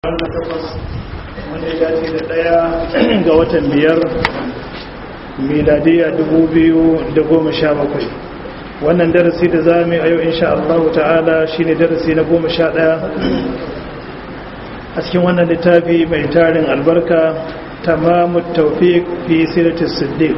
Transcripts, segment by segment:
wanda ya dace da ɗaya ga watan biyar miladiya bakwai. wannan darasi da za mu yi a yau insha Allah ta'ala shi ne darasi na goma sha ɗaya a cikin wannan littafi mai tarin albarka tamamu taufiq fi siratis siddiq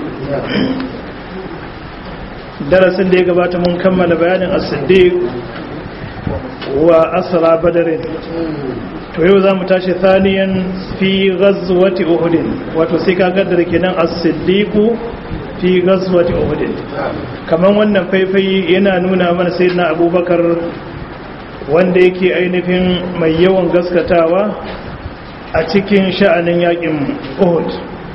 darasin da ya gabata mun kammala bayanin as-siddiq wa asra badarin to yau za mu tashi thaniyan fi ghazwati uhud wato sai ka gaddara kenan as-siddiqu fi ghazwati uhud kaman wannan faifai yana nuna mana sayyidina abubakar wanda yake ainihin mai yawan gaskatawa a cikin sha'anin yakin uhud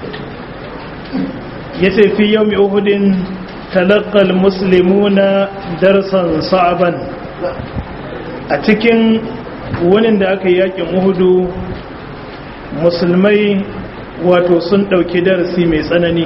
yace fi yawmi uhudin talaqqa al-muslimuna darsan sa'ban a cikin wani da aka yi yakin uhudu musulmai wato sun ɗauki darasi mai tsanani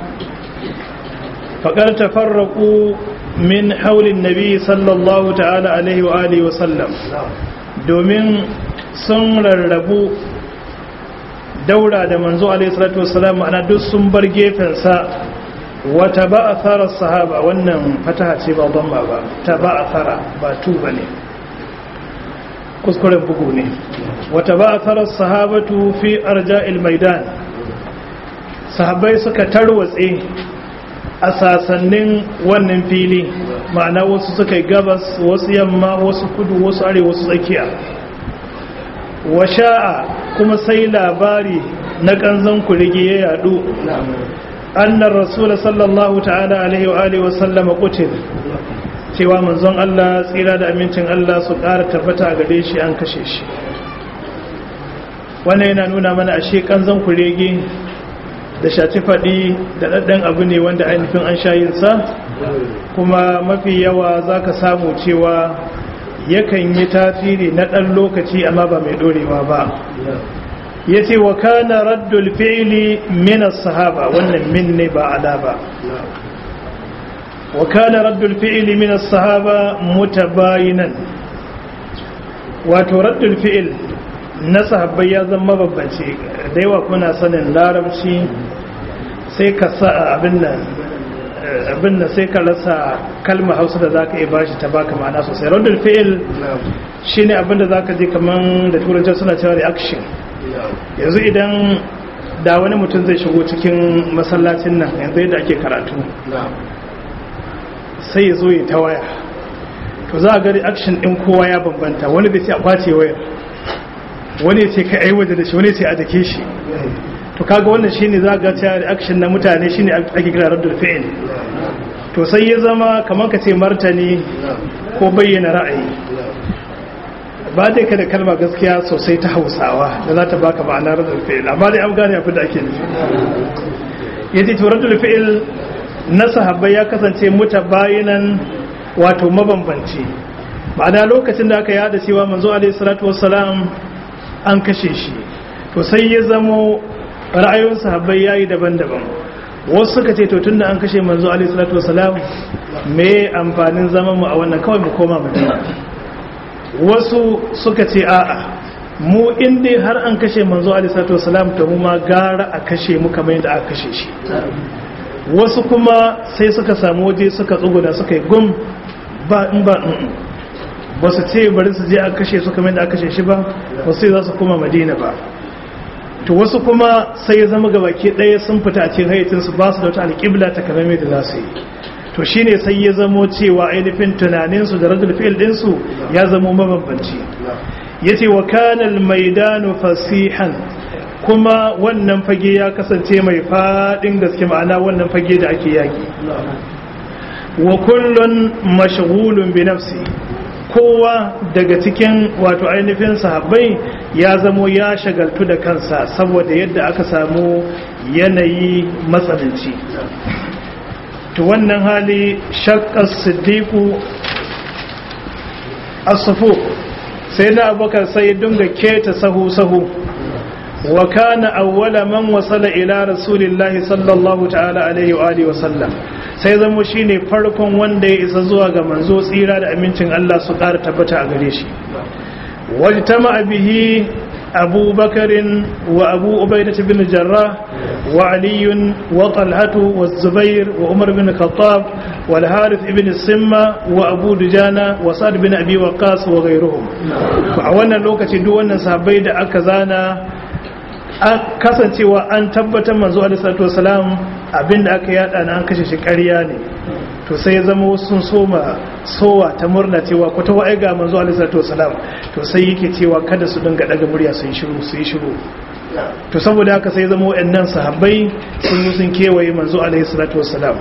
faƙar tafarraku min haulin nabi sallallahu ta'ala alaihi wa alihi wasallam domin sun rarrabu daura da manzo alaihi salatu wasallam ana duk sun bar gefensa wata ba a tsara sahaba wannan fataha ce ba ban ba ta ba a tsara ba tu ba ne kuskuren bugu ne wata ba a tsarar sahabatu fi arja'il maidan sahabai suka tarwatse a sasannin wannan fili ma'ana wasu suka yi gabas wasu yamma wasu kudu wasu arewa wasu tsakiya wa sha'a kuma sai labari na kanzon kurigi ya yadu annar rasul sallallahu ta'ala alaihi wa alihi wa sallama qutil cewa manzon Allah tsira da amincin Allah su ƙara tabbata gare shi an kashe shi wannan yana nuna mana ashe kanzon kurege da shaci faɗi da ɗaɗɗan abu ne wanda ainihin an shayinsa kuma mafi yawa za ka samu cewa yakan yi tasiri na ɗan lokaci amma ba mai ɗorewa ba ya ce wa kana raddul fi'li minas sahaba wannan min ne ba ala ba وكان رد الفعل من الصحابة متباينا wato raddul fi'il na sahabbai ya zama babbace da yawa kuna sanin larabci sai ka sa abin nan abin nan sai ka rasa kalmar hausa da zaka iya bashi ta baka ma'ana sosai raddul fi'il shine abin da zaka ji kaman da turanci suna cewa reaction yanzu idan da wani mutum zai shigo cikin masallacin nan yanzu yadda ake karatu sai ya zo ya ta waya to za a ga reaction din kowa ya bambanta wani zai ce a kwace wayar wani ya ce ka ai waje da shi wani ya ce a dake shi to kaga wannan shine za ga cewa reaction na mutane shine ake kira raddul fi'l to sai ya zama kamar ka ce martani ko bayyana ra'ayi ba dai ka da kalma gaskiya sosai ta Hausawa da za ta baka ma'anar raddul fi'l amma dai an gane abin da ake nufi yace to raddul fi'l na sahabbai ya kasance mutabayinan wato mabambanci ma'ana lokacin da aka yada cewa manzo alaihi salatu wassalam an kashe shi to sai ya zamo ra'ayoyin sahabbai yayi daban-daban wasu suka ce to tunda an kashe manzo alaihi salatu wassalam me amfanin zaman mu a wannan kawai mu koma madina wasu suka ce a'a mu in dai har an kashe manzo alaihi salatu wassalam to mu ma gara a kashe mu kamar yadda aka kashe shi wasu kuma sai suka samu waje suka tsuguna suka yi gum ba in ba ba su ce bari su je a kashe su kamar da aka kashe shi ba wasu sai za su kuma madina ba to wasu kuma sai ya zama gabaki ɗaya sun fita a cikin hayyacinsu ba su da wata alƙibla ta kamar da za su yi to shine sai ya zamo cewa ainihin tunaninsu da radul fi'il ɗinsu ya zamo mabambanci yace wa kana al-maidanu fasihan kuma wannan fage ya kasance mai faɗin gaske ma'ana wannan fage da ake yaki wa kullun mashghulun bi nafsi kowa daga cikin wato ainihin sahabbai ya zamo ya shagaltu da kansa saboda yadda aka samu yanayi matsananci to wannan hali shakka siddiqu as-safu sai na abubakar sai dunga keta sahu sahu wa kana awwala man wasala ila rasulillahi sallallahu ta'ala alaihi wa alihi wa sallam sai zamo shine farkon wanda ya isa zuwa ga manzo tsira da amincin Allah su ƙara tabbata a gare shi wajtama bihi أبو بكر وأبو عبيدة بن الجراح وعلي وطلحة والزبير وعمر بن الخطاب والحارث بن السمة وأبو دجانة وسعد بن أبي وقاص وغيرهم فأولا لوكة دوانا صحابي دا أكزانا kasancewa an tabbatar manzo alisalatu wasalam abinda aka yada na an kashe shi ƙarya ne to sai ya zama wasu sun soma sowa ta murna cewa ko ta wa'ai ga manzo alisalatu wasalam to sai yake cewa kada su dinga daga murya su yi shiru su yi shiru to saboda haka sai zama wa'annan sahabbai sun yi sun kewaye manzo alisalatu wasalam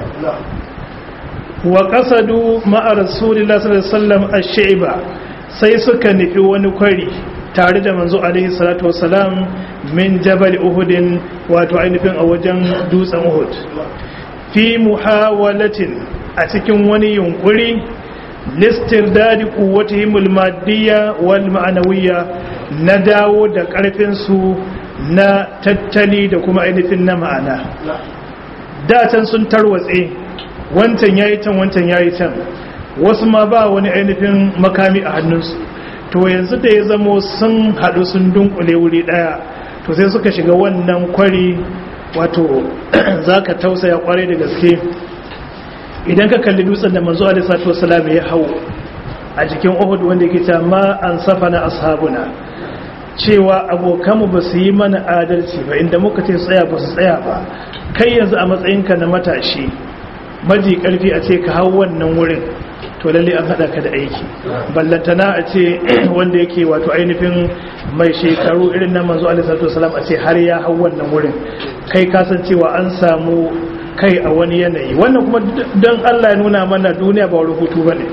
wa qasadu ma'a rasulillahi sallallahu alaihi wasallam ash-shayba sai suka nufi wani kwari tare da manzo alaihi salatu wasalam min jabal uhudin wato ainihin a wajen dutsen uhud fi muhawalatin a cikin wani yunkuri listir dadi kuwatihimul maddiya wal ma'anawiyya na dawo da karfinsu na tattali da kuma ainihin na ma'ana datan sun tarwatse wancan yayi can wancan yayi can wasu ma ba wani ainihin makami a hannunsu to yanzu da ya zamo sun haɗu sun dunkule wuri ɗaya to sai suka shiga wannan kwari wato za ka tausaya kwarai da gaske idan ka kalli dutsen da manzo alaihi salatu wasalam ya hau a jikin uhud wanda yake ta ma an safa na ashabuna cewa abokanmu ba su yi mana adalci ba inda muka ce tsaya ba su tsaya ba kai yanzu a matsayinka na matashi maji karfi a ce ka hau wannan wurin to lalle an hada ka da aiki ballantana a ce wanda yake wato ainihin mai shekaru irin na manzo alaihi salatu wasalam a ce har ya hau wannan wurin kai kasancewa an samu kai a wani yanayi wannan kuma don Allah ya nuna mana duniya ba wurin hutu bane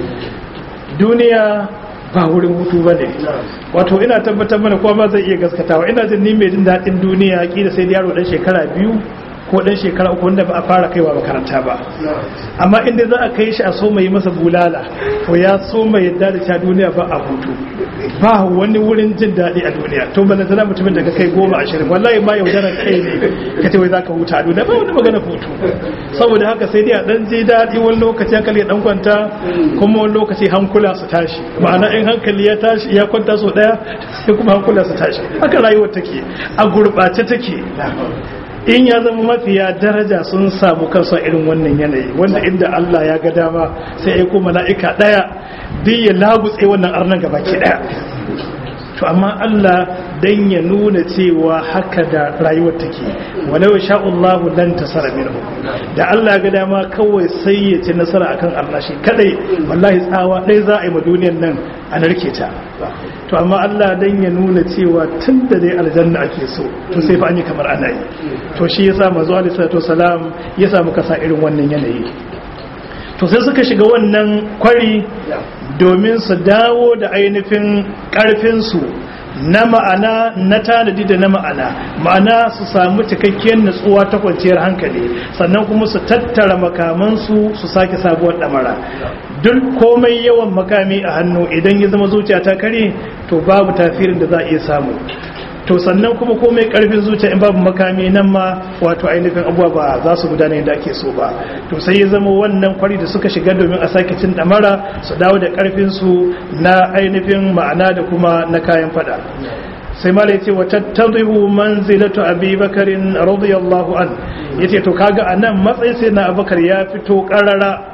duniya ba wurin hutu bane wato ina tabbatar mana kowa ba zai iya gaskatawa ina jin ni mai jin daɗin duniya kila sai yaro dan shekara biyu ko dan shekara uku wanda ba a fara kaiwa makaranta ba amma inda za a kai shi a so mai masa bulala to ya so mai yadda da ta duniya ba a hutu ba wani wurin jin daɗi a duniya to bana tana mutumin da ka kai goma ashirin wallahi ma yaudarar kai ne ka ce wai za ka huta a duniya ba wani magana hutu saboda haka sai dai a dan ji daɗi wani lokaci hankali ya dan kwanta kuma wani lokaci hankula su tashi ma'ana in hankali ya tashi ya kwanta so ɗaya sai kuma hankula su tashi haka rayuwar take a gurɓace take in ya zama mafiya daraja sun samu kansu a irin wannan yanayi wanda inda Allah ya ga dama sai ya kuma mala'ika daya duk ya lagutse wannan arnan gaba ke daya to amma Allah dan ya nuna cewa haka da rayuwar take walau sha Allah lan tasara minhu da Allah ya ga dama kawai sai ya ci nasara akan Allah shi kadai wallahi tsawa dai za a yi ma duniyar nan a narke ta to amma Allah dan ya nuna cewa tun da dai aljanna ake so to sai fa an yi kamar ana yi to shi yasa manzo alaihi salatu wasalam ya samu kasa irin wannan yanayi to sai suka shiga wannan kwari domin su dawo da ainihin karfin su na ma'ana na tanadi da na ma'ana ma'ana su samu cikakkiyar natsuwa ta kwanciyar hankali sannan kuma su tattara makamansu su sake sabuwar damara duk komai yawan makami a hannu idan ya zama zuciya ta kare to babu tasirin da za a iya samu to sannan kuma komai karfin zuciya in babu makami nan ma wato ainihin abuwa ba za su gudana yadda ake so ba to sai ya zama wannan kwari da suka shiga domin a sake cin damara su dawo da karfin su na ainihin ma'ana da kuma na kayan fada sai mala yace wa tattadhihu manzilatu abi bakarin radiyallahu an yace to kaga anan matsayin sai na abubakar ya fito karara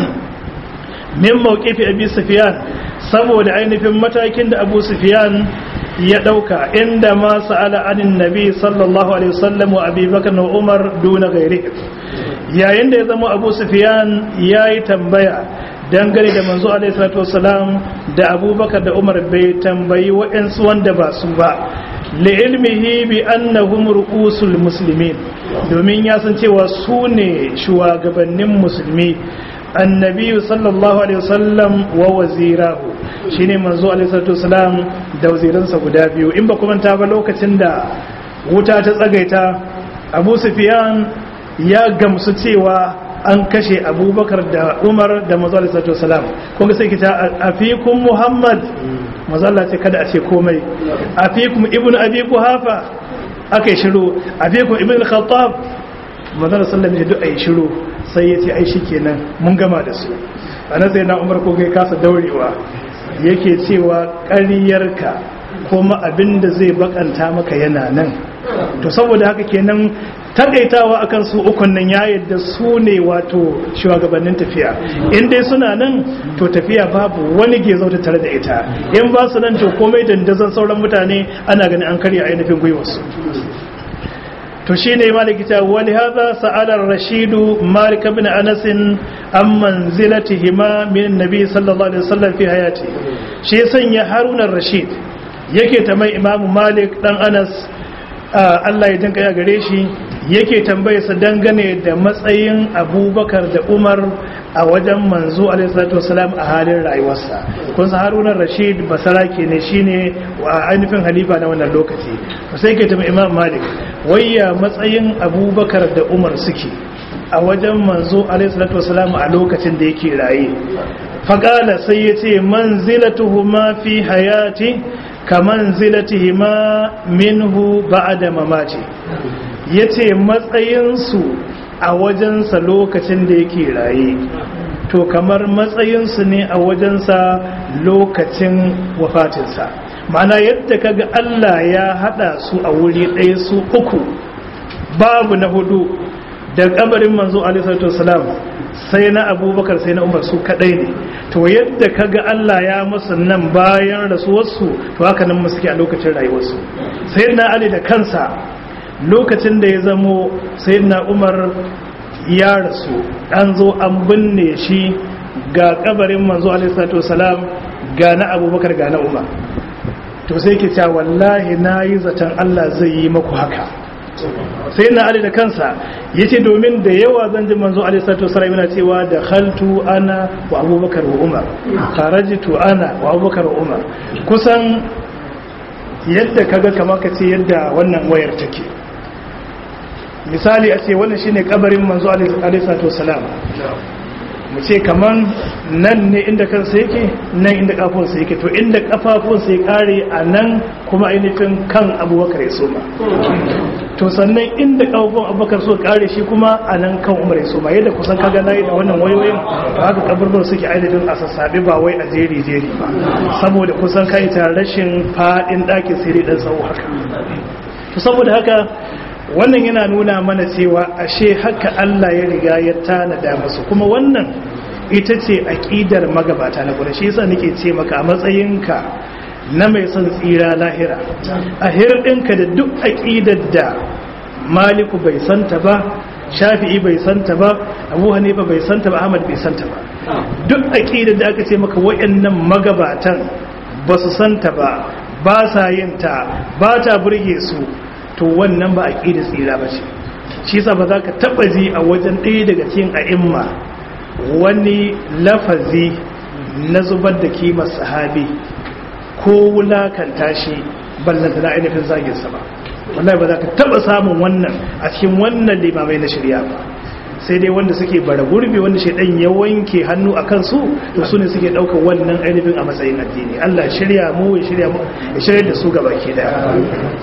min mawqifi abi sufyan saboda ainihin matakin da abu sufyan ya dauka inda ma sa'ala anin nabi sallallahu alaihi wasallam wa abi bakar wa umar duna gairi yayin da ya zama abu sufyan yayi tambaya dangane da manzo alaihi salatu wasalam da abubakar da umar bai tambayi wa'ansu wanda ba su ba li'ilmihi bi annahum ru'usul muslimin domin ya san cewa su ne shugabannin musulmi annabi sallallahu alaihi wasallam wa wazirahu shine manzo alaihi salatu wasalam da waziransa guda biyu in ba kuma ta ba lokacin da wuta ta tsagaita abu sufyan ya gamsu cewa an kashe abubakar da umar da manzo alaihi salatu wasalam kun ga sai kita afikum muhammad manzo Allah ce kada a ce komai afikum ibnu abi kuhafa akai shiru afikum ibnu khattab manzo sallallahu alaihi wasallam ya shiru sai ya ce ai shikenan mun gama da su anan sai na umar ko kai kasa daurewa yake cewa ƙaryarka kuma abin da zai bakanta maka yana nan to saboda haka kenan takaitawa akan su ukun nan ya yadda su ne wato shugabannin tafiya in dai suna nan to tafiya babu wani gezo ta tare da ita in ba su nan to komai dandazon sauran mutane ana ganin an karya ainihin gwiwarsu to shi ne maliki ta wani haza sa'alar rashidu malik bin anasin an manzilatihi ma min nabi sallallahu alaihi wasallam fi hayati shi sanya harunan rashid yake ta mai imamu malik dan anas Allah ya jinka ya gare shi yake tambaye sa dangane da matsayin abubakar da umar a wajen manzo alaihissalatu wasalam a halin rayuwarsa kun san harunan rashid basarake ne shine a ainihin halifa na wannan lokaci sai ke tambaye imam malik wayya matsayin abubakar da umar suke a wajen manzo alaihissalatu wasalam a lokacin da yake raye faƙala sai ya ce manzilatuhuma fi hayati ka manzilatihima minhu ba'da mamati yace matsayinsu a wajensa lokacin da yake raye to kamar matsayinsu ne a wajensa lokacin wafatinsa ma'ana yadda kaga Allah ya hada su a wuri ɗaya su uku babu na hudu da kabarin manzo alaihi wasallam sai na abubakar sai na umar su kadai ne to yadda kaga Allah ya masu nan bayan rasuwarsu to haka nan musu ke a lokacin rayuwarsu sai na ali da kansa lokacin da ya zamo sai na umar ya rasu an zo an binne shi ga kabarin manzo alaihi salam ga na abubakar ga na umar to sai ke cewa wallahi na yi zaton Allah zai yi maku haka sai na ali da kansa ya ce domin da yawa zan ji manzo ali sato sarai yana cewa da khaltu ana wa abubakar wa umar kharajtu ana wa abubakar wa umar kusan yadda kaga kamar ka ce yadda wannan wayar take misali a ce wannan shine kabarin manzo ali sato salam mu ce kaman nan ne inda kansa yake nan inda kafunsa yake to inda kafafunsa ya kare a nan kuma ainihin kan abubakar ya soma to sannan inda kafafun abubakar so kare shi kuma a nan kan umar ya soma yadda kusan kaga nayi da wannan wayoyin to haka kaburbar suke ainihin a sassabe ba wai a jeri jeri ba saboda kusan kai ta rashin fadin ɗakin sai dai dan tsawo haka to saboda haka wannan yana nuna mana cewa ashe haka Allah ya riga ya tanada musu kuma wannan ita ce aqidar magabata na gurin shi yasa nake ce maka a matsayinka na mai son tsira lahira a hirdinka da duk aqidar da Maliku bai santa ba Shafi'i bai santa ba Abu Hanifa bai santa ba Ahmad bai santa ba duk aqidar da aka ce maka wayannan magabatan ba su santa ba ba sa yin ta ba ta burge su to wannan ba a ƙida tsira ba ce shi sa ba za ka taɓa ji a wajen ɗaya daga cikin a'imma wani lafazi na zubar da kimar sahabi ko wulakanta shi ballanta na ainihin zaginsa ba wallahi ba za ka taɓa samun wannan a cikin wannan limamai na shirya ba sai dai wanda suke bara gurbi wanda shaidan ya wanke hannu a kansu to su ne suke ɗaukar wannan ainihin a matsayin addini allah shirya mu ya shirya da su gaba ke daya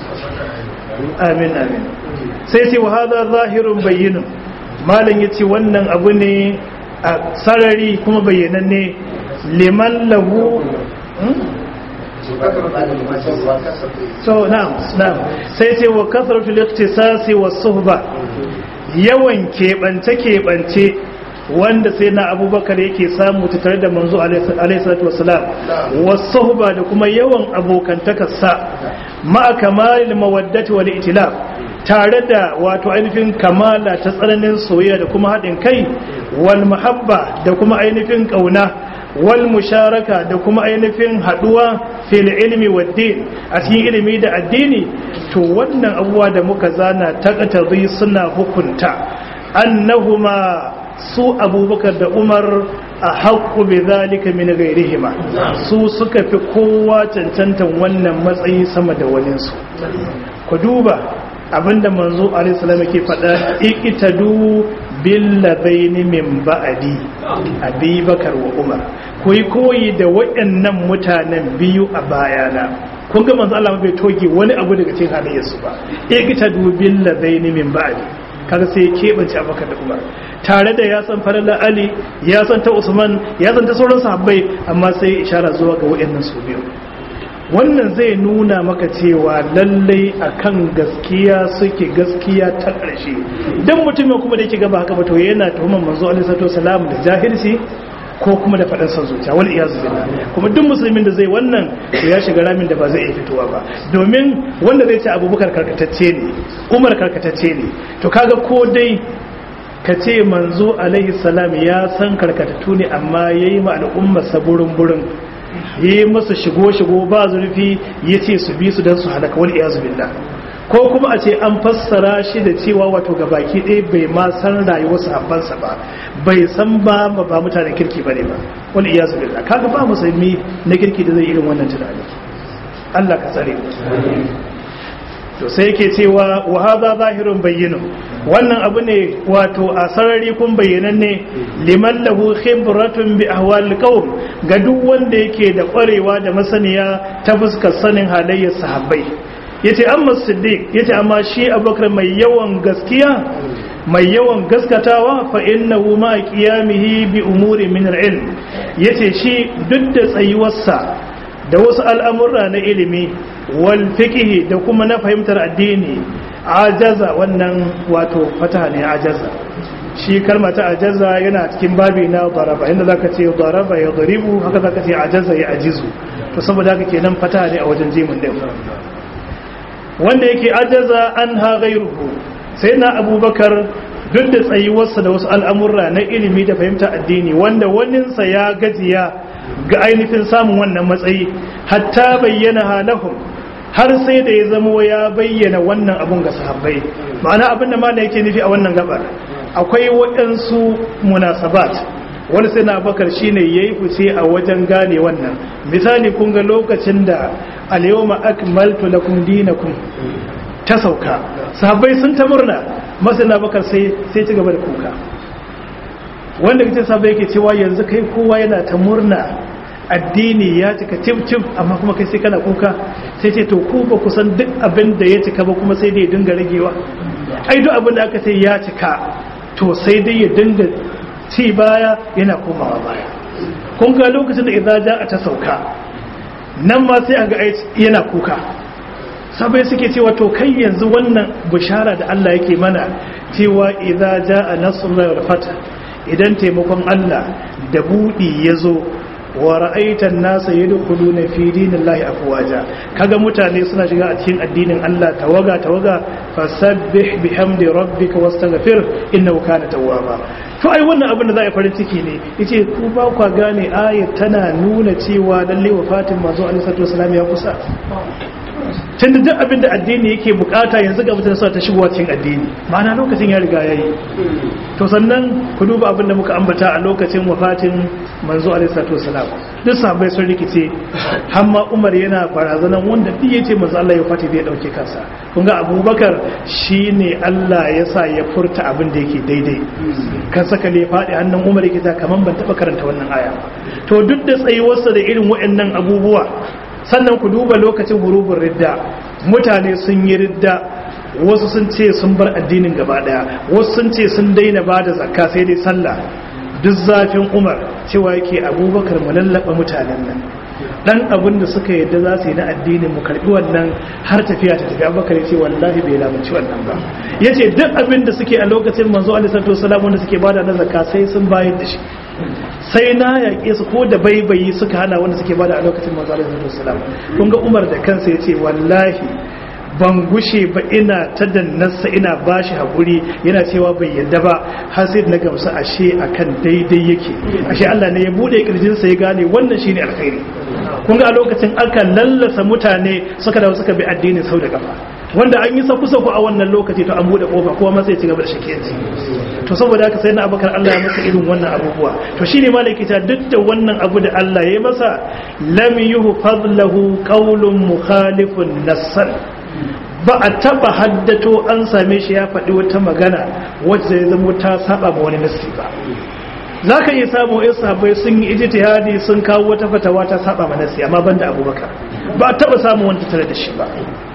amin amin sai ce wa hada zahirun bayyinun malam ya ce wannan abu ne a sarari kuma bayyananne liman lahu so na'am na'am sai ce wa kasratul ikhtisasi was suhba yawan keɓance keɓance wanda sai na abubakar yake samu tare da manzo alaihi salatu wassalam was suhba da kuma yawan abokantakarsa ma'a kamalil mawaddati wal itilaf tare da wato ainihin kamala ta tsananin soyayya da kuma haɗin kai wal muhabba da kuma ainihin ƙauna wal musharaka da kuma ainihin haɗuwa fil ilmi wad din a cikin ilimi da addini to wannan abubuwa da muka zana taqtadi suna hukunta annahuma su abubakar da umar a haƙƙu bai zalika min gairihima su suka fi kowa cancantan wannan matsayi sama da waninsu ku duba abinda manzo alaihissalam yake faɗa iqtadu bil ladaini min ba'di abubakar wa umar ku yi koyi da waɗannan mutanen biyu a bayana kun ga manzo Allah bai toge wani abu daga cikin halayyarsu ba iqtadu bil ladaini min ba'di kaga sai ya keɓance abubakar da umar tare da ya san farilla ali ya san ta usman ya san ta sauran sahabbai amma sai ya ishara zuwa ga waɗannan su biyu wannan zai nuna maka cewa lallai akan gaskiya suke gaskiya ta ƙarshe idan mutumin kuma da yake gaba haka ba to yana tuhumar manzo alaihi salatu wasalam da jahilci ko kuma da faɗin son zuciya wal iyazu billah kuma duk musulmin da zai wannan to ya shiga ramin da ba zai iya fitowa ba domin wanda zai ce abubakar karkatacce ne umar karkatacce ne to kaga ko dai ka ce manzo alaihi salam ya san karkatattu ne amma yayi ma al'umma saburin burin yi masa shigo-shigo ba zurfi ya ce su bi su don su halaka wani iyazu billah ko kuma a ce an fassara shi da cewa wato ga baki ɗaya bai ma san rayuwar sahabbansa ba bai san ba ba mutanen kirki ba ne ba wani iyazu billah kaga ba musulmi na kirki da zai irin wannan tunani Allah ka tsare to sai yake cewa wa hadha zahirun bayyinu wannan abu ne wato a sarari kun bayyananne liman lahu khibratun bi ahwal qaum ga duk wanda yake da kwarewa da masaniya ta fuskar sanin halayyar sahabbai yace amma siddiq yace amma shi abubakar mai yawan gaskiya mai yawan gaskatawa fa innahu ma qiyamihi bi umuri min al-ilm yace shi duk da tsayuwarsa da wasu al'amurra na ilimi wal fiqhi da kuma na fahimtar addini ajaza wannan wato fataha ne ajaza shi kalma ta ajaza yana cikin babi na daraba inda zaka ce daraba ya daribu haka zaka ce ajaza ya ajizu to saboda haka kenan fataha ne a wajen jimin din wanda yake ajaza an ha ghayruhu sai na abubakar duk da tsayuwarsa da wasu al'amurra na ilimi da fahimtar addini wanda waninsa ya gajiya ga ainihin samun wannan matsayi hatta bayyana halahum har sai da ya zama ya bayyana wannan abun ga sahabbai ma'ana abin da mana yake nufi a wannan gabar akwai waɗansu munasabat wani sai na bakar shi ne ya yi fice a wajen gane wannan misali kun ga lokacin da alyawma akmaltu lakum dinakum ta sauka sahabbai sun ta murna masu na bakar sai sai ci gaba da kuka wanda kace sahabbai yake cewa yanzu kai kowa yana ta murna addini ya cika tif amma kuma kai sai kana kuka sai ce to ku ba kusan duk abin da ya cika ba kuma sai dai ya dinga ragewa ai duk abin da aka ce ya cika to sai dai ya dinga ci baya yana komawa baya kun ga lokacin da idza ja'a ta sauka nan ma sai aga yana kuka sabai suke cewa to kai yanzu wannan bishara da Allah yake mana cewa idza ja'a nasrullahi wal fath idan taimakon Allah da budi yazo wa ra'aitan nasa yadkhuluna fi dinillahi afwaja kaga mutane suna shiga a cikin addinin Allah tawaga tawaga fasabbih bihamdi rabbika wastaghfir innahu kana tawwaba to ai wannan abin da za a farin ciki ne yace ku ba ku gane ayat tana nuna cewa lalle wafatin manzo alaihi salatu wasallam ya kusa tunda duk abin da addini yake bukata yanzu ga mutane suna ta shigowa cikin addini ma'ana lokacin ya riga yayi to sannan ku duba abin da muka ambata a lokacin wafatin manzo alaihi salatu wasalam duk sahabbai sun rikice hamma umar yana barazanan wanda duk yace manzo Allah ya fati zai dauke kansa kun ga abubakar shine Allah ya sa ya furta abin da yake daidai kan saka ne fadi hannun umar yake ta kaman ban taba karanta wannan aya to duk da tsayuwarsa da irin waɗannan abubuwa sannan ku duba lokacin hurubun ridda mutane sun yi ridda wasu sun ce sun bar addinin gaba daya wasu sun ce sun daina ba da zakka sai dai sallah duk zafin umar cewa yake abubakar mu lallaba mutanen nan dan abin da suka yadda za su yi na addinin mu karbi wannan har tafiya ta tafi abubakar ya ce wallahi bai lamunci wannan ba ya ce duk abin da suke a lokacin manzo alisatu wasalam wanda suke bada na zakka sai sun bayar da shi sai na yaƙe su ko da baibayi suka hana wanda suke bada a lokacin manzo alisatu wasalam kun ga umar da kansa ya ce wallahi ban gushe ba ina ta dannarsa ina ba shi haƙuri yana cewa bai yadda ba har sai na gamsu ashe akan daidai yake ashe Allah ne ya bude kirjinsa ya gane wannan shine alkhairi kun ga a lokacin aka lallasa mutane suka dawo suka bi addinin sau da kafa wanda an yi saku saku a wannan lokaci to an bude kofa kowa ma sai ci gaba da shakiyanci to saboda haka sai na abakar Allah ya masa irin wannan abubuwa to shine malaki ta duk da wannan abu da Allah ya masa lam yuhu fadlahu qawlun mukhalifun nassan ba a taba haddato an same shi ya faɗi wata magana wacce zai zama ta saba ma wani nasi ba za ka iya samu yan sahabbai sun yi ijtihadi sun kawo wata fatawa ta saba ma nasi amma banda abubakar ba a taba samun wanda tare da shi ba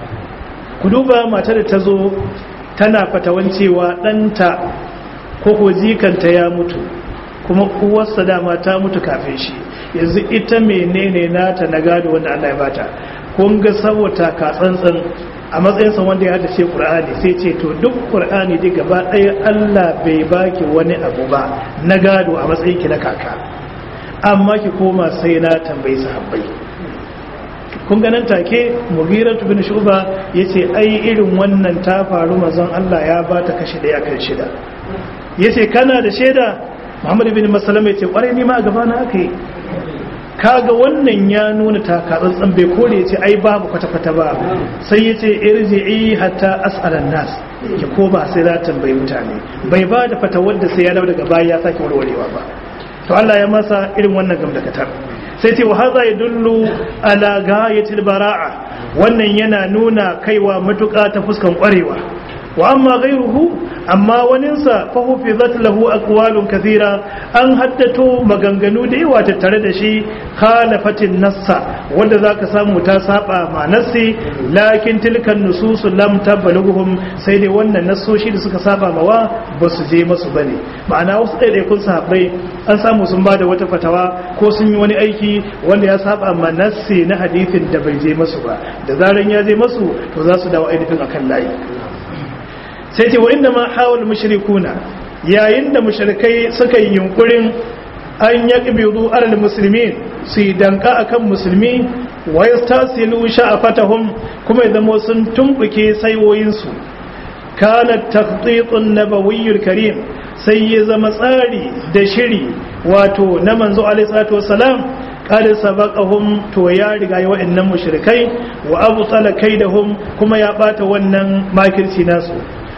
ku duba matar da ta zo tana fatawan cewa ɗanta ko ko jikanta ya mutu kuma uwarsa dama ta mutu kafin shi yanzu ita menene nata na gado wanda Allah ya bata kun ga saboda ka tsantsan a matsayinsa wanda ya haddace qur'ani sai ce to duk qur'ani dai gaba ɗaya Allah bai baki wani abu ba na gado a matsayin ki na kaka amma ki koma sai na tambayi sahabbai kun ganin take mughiratu bin shuba yace ai irin wannan ta faru mazan Allah ya bata kashi daya kan shida yace kana da shaida Muhammad bin Maslama yace kwarai ni ma a gaba na akai kaga wannan ya nuna takatsantsan bai kore yace ai babu kwata-kwata ba sai yace irji'i hatta as'alan nas ki ko ba sai za tambayi mutane bai ba da fatawar da sai ya dawo daga baya ya sake warwarewa ba to Allah ya masa irin wannan gamdakatar sai ce wa haza ya dullu ala gayatil bara'a wannan yana nuna kaiwa matuƙa ta fuskan ƙwarewa wa amma ghayruhu amma waninsa fa hufizat lahu aqwalun kathira an haddato maganganu da yawa tattare da shi khalafatin nassa wanda zaka samu ta saba ma nassi lakin tilkan nusus lam tabalughuhum sai dai wannan nassoshi da suka saba mawa ba su je masu bane ma'ana wasu ɗaiɗaikun sahabbai an samu sun bada wata fatawa ko sun yi wani aiki wanda ya saba ma nassi na hadithin da bai je masu ba da zaran ya je masu to za su dawo ainihin akan layi sai ce wa inda ma hawal mushrikuna yayin da mushrikai suka yi yunkurin an yaqbidu alal muslimin su yi danka akan musulmi wa yastasilu sha'afatahum kuma ya zama sun tumbuke saiwoyin su kana taqtitun nabawiyyul karim sai ya zama tsari da shiri wato na manzo alaihi salatu wassalam kada sabaqahum to ya riga ya wa'annan mushrikai wa abu tsala kaidahum kuma ya bata wannan makirci nasu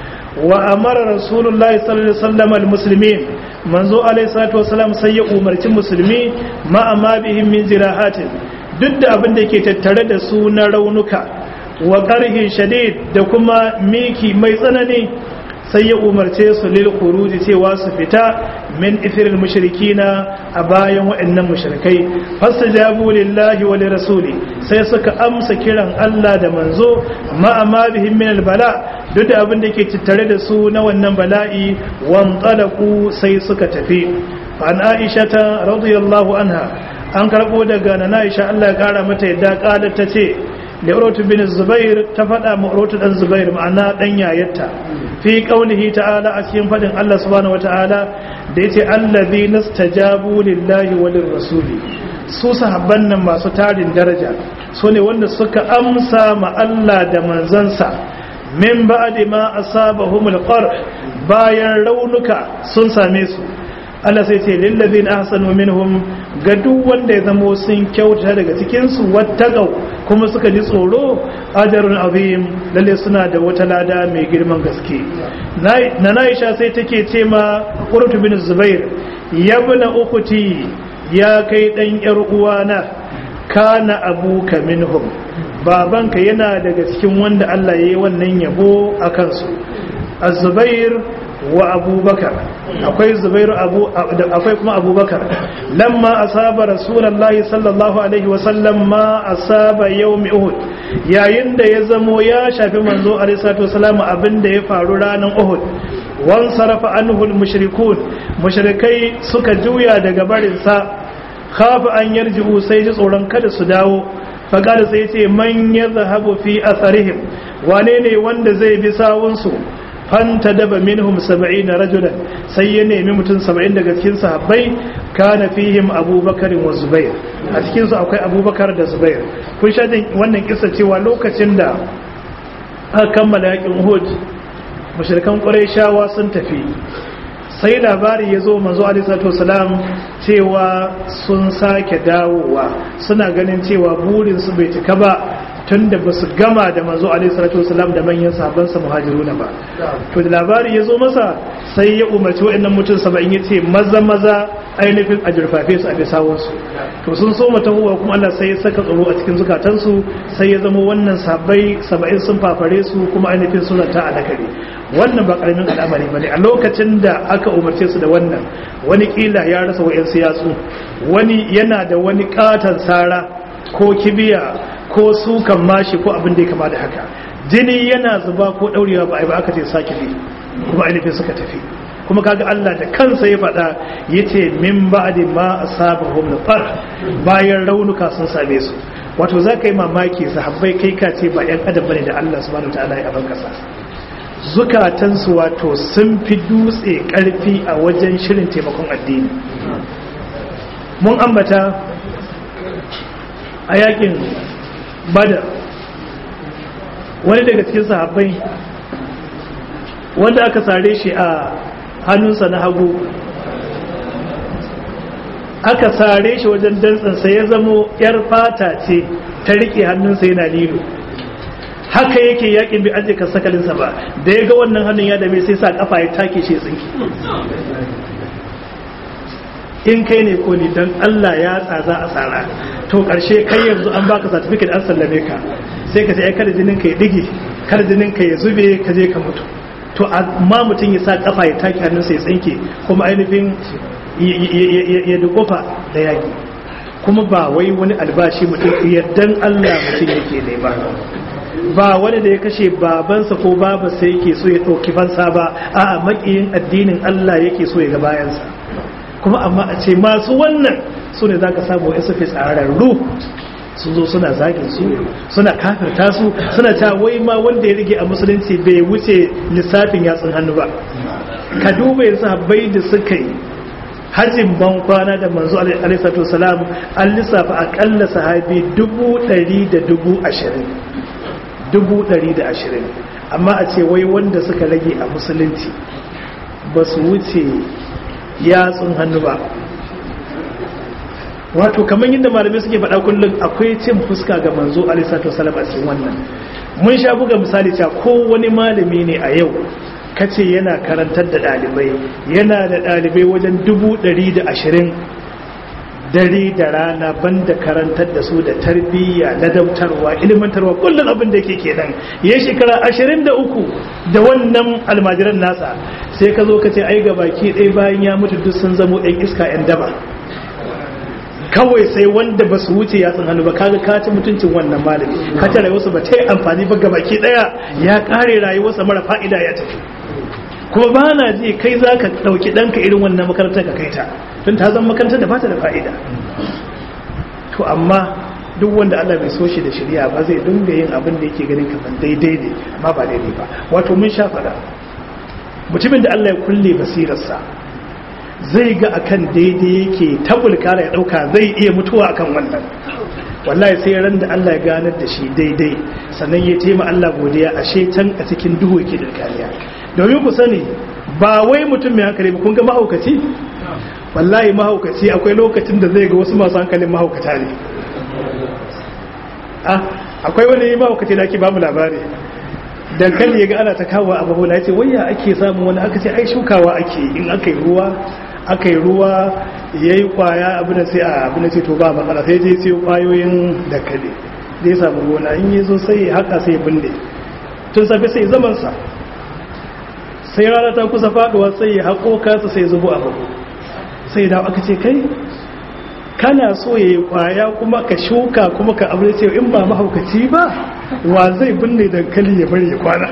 wa amara rasulullahi sallallahu alaihi wasallam almuslimin manzo alaihi salatu wasallam sai ya umarci musulmi ma amma bihim min jirahatin duk da abin da yake tattare da su na raunuka wa qarhin shadid da kuma miki mai tsanani sai ya umarce su lil khuruji cewa su fita min ithiril mushrikina a bayan waɗannan mushrikai fastajabu lillahi wa lirasuli sai suka amsa kiran Allah da manzo ma amma bihim min albala duk da abin da ke tattare da su na wannan bala'i wan talaku sai suka tafi an Aisha ta radiyallahu anha an karbo daga nana Aisha Allah ya kara mata yadda qalat ta ce da Urwatu bin Zubair ta faɗa ma Urwatu dan Zubair ma'ana dan yayarta fi qaulihi ta'ala a cikin fadin Allah subhanahu wata'ala da yace allazi nastajabu lillahi wa lirrasuli su sahabban nan masu tarin daraja su ne wanda suka amsa ma Allah da manzansa min ba'di ma asabahumul qarh bayan raunuka sun same su Allah sai ce lillazina ahsanu minhum ga duk wanda ya zamo sun kyauta daga cikin su wattaqau kuma suka ji tsoro ajrun azim lalle suna da wata lada mai girman gaske na Aisha sai take ce ma Qurtu bin Zubair yabna ukuti ya kai dan yar uwana kana abuka minhum babanka yana daga cikin wanda Allah ya yi wannan yabo a kansu az-zubair wa abubakar akwai zubairu abu akwai kuma abubakar lamma asaba rasulullahi sallallahu alaihi wasallam ma asaba yawmi uhud yayin da ya zamo ya shafi manzo alaihi salatu wasallam abinda ya faru ranar uhud wan sarafa anhu al-mushrikun mushrikai suka juya daga barin sa khafa an yarji'u sai ji tsoron kada su dawo faqala sai ce man yadhhabu fi atharihim wane ne wanda zai bi sawunsu fanta daba minhum saba'in rajulan sai ya nemi mutum saba'in daga cikin sahabbai kana fihim abubakar wa zubair a cikin su akwai abubakar da zubair kun sha wannan kisa cewa lokacin da aka kammala yakin uhud mushrikan qurayshawa sun tafi sai labari ya zo manzo alaihi wasallam cewa sun sake dawowa suna ganin cewa burin su bai cika ba tun da ba su gama da manzo alaihi salatu wasalam da manyan sahabbansa muhajiruna ba to da labari ya zo masa sai ya umarci waɗannan mutum saba'in ya ce maza maza ainihin a jirfafe su a bisawunsu to sun so matahuwa kuma Allah sai ya saka tsaro a cikin zukatansu sai ya zama wannan sabai saba'in sun fafare su kuma ainihin sun zanta a nakari wannan ba karamin al'amari bane a lokacin da aka umarce su da wannan wani kila ya rasa wa'yan siyatsu wani yana da wani katon sara ko kibiya ko sukan mashi ko abin da ya kama da haka jini yana zuba ko daurewa ba a yi ba aka ce sake bi kuma ainihin suka tafi kuma kaga Allah da kansa ya faɗa yace min ba'di ma asabahum nafar bayan raunuka sun same su wato za ka yi mamaki sahabbai kai ka ce ba 'yan adam bane da Allah subhanahu wa ta'ala ya aban kasa zukatansu wato sun fi dutse karfi a wajen shirin taimakon addini mun ambata a yakin badar wani daga cikin sahabbai wanda aka sare shi a hannunsa na hagu aka sare shi wajen dantsansa ya zamo yar fata ce ta rike hannunsa yana lilo haka yake yakin bi aje ka sakalinsa ba da ya ga wannan hannun ya dame sai sa kafa ya take shi tsinki in kai ne ko ni dan Allah ya tsaza a tsara to karshe kai yanzu an baka certificate an sallame ka sai ka ce ai kada jinin ka ya dige kada jinin ka ya zube ka je ka mutu to amma mutum ya sa kafa ya take hannunsa ya tsinke kuma ainihin ya dukofa da yaki kuma ba wai wani albashi mutum yardan Allah mutum yake nema ba wani da ya kashe babansa ko babansa yake so ya ɗauki fansa ba a makiyin addinin Allah yake so ya ga bayansa kuma amma a ce masu wannan su ne za ka samu ya suke tsararru sun zo suna zagin su suna kafirta su suna ta wai ma wanda ya rige a musulunci bai wuce lissafin yatsun hannu ba ka duba yanzu habbai da suka yi hajjin ban kwana da manzo alaihi salam an lissafa akalla sahabi dubu ɗari da dubu ashirin dubu ɗari da ashirin amma a ce wai wanda suka rage a musulunci ba su wuce yatsun hannu ba wato kamar yadda malamai suke faɗa kullum akwai cin fuska ga manzo alisatu wasalam a cikin wannan mun sha buga misali cewa ko wani malami ne a yau kace yana karantar da ɗalibai yana da ɗalibai wajen dubu ɗari da ashirin dare da rana banda karantar da su da tarbiyya ladautarwa ilimantarwa kullum abin da yake kenan ya shekara ashirin da uku da wannan almajiran nasa sai ka zo ka ce ai ga baki ɗaya bayan ya mutu duk sun zamo ɗan iska 'yan daba kawai sai wanda ba su wuce yatsun hannu ba kaga ka ci mutuncin wannan malami ka ta rayuwarsa ba ta yi amfani ba gabaki daya ya kare rayuwarsa mara fa'ida ya tafi kuma ba na ji kai za ka ɗauki ɗanka irin wannan makarantar ka kai ta tun ta zama makarantar da ba ta da fa'ida to amma duk wanda Allah bai so shi da shirya ba zai dinga yin abin da yake ganin kamar daidai ne amma ba daidai ba wato mun sha faɗa mutumin da Allah ya kulle basirarsa zai ga akan daidai yake tabulkara ya dauka zai iya mutuwa akan wannan wallahi sai ran da Allah ya ganar da shi daidai sannan ya taima Allah godiya ashe can a cikin duhu yake da kariya domin ku sani ba wai mutum mai hankali ba kun ga mahaukaci wallahi mahaukaci akwai lokacin da zai ga wasu masu hankalin mahaukata ne ah akwai wani mahaukaci da ake ba mu labari dankali ya ga ana ta kawo a bahola ya ce waya ake samun wani aka ce ai shukawa ake in aka yi ruwa aka yi ruwa ya yi kwaya abin da sai a abin da ce to ba matsala sai je sai kwayoyin dankali zai samu gona in yi zo sai haka sai binne tun safe sai zamansa sai rana ta kusa faduwa sai ya haƙo kasa sai zubo a babu sai da aka ce kai kana so ya yi kwaya kuma ka shuka kuma ka abu ce in ba mahaukaci ba wa zai binne dankali ya bari ya kwana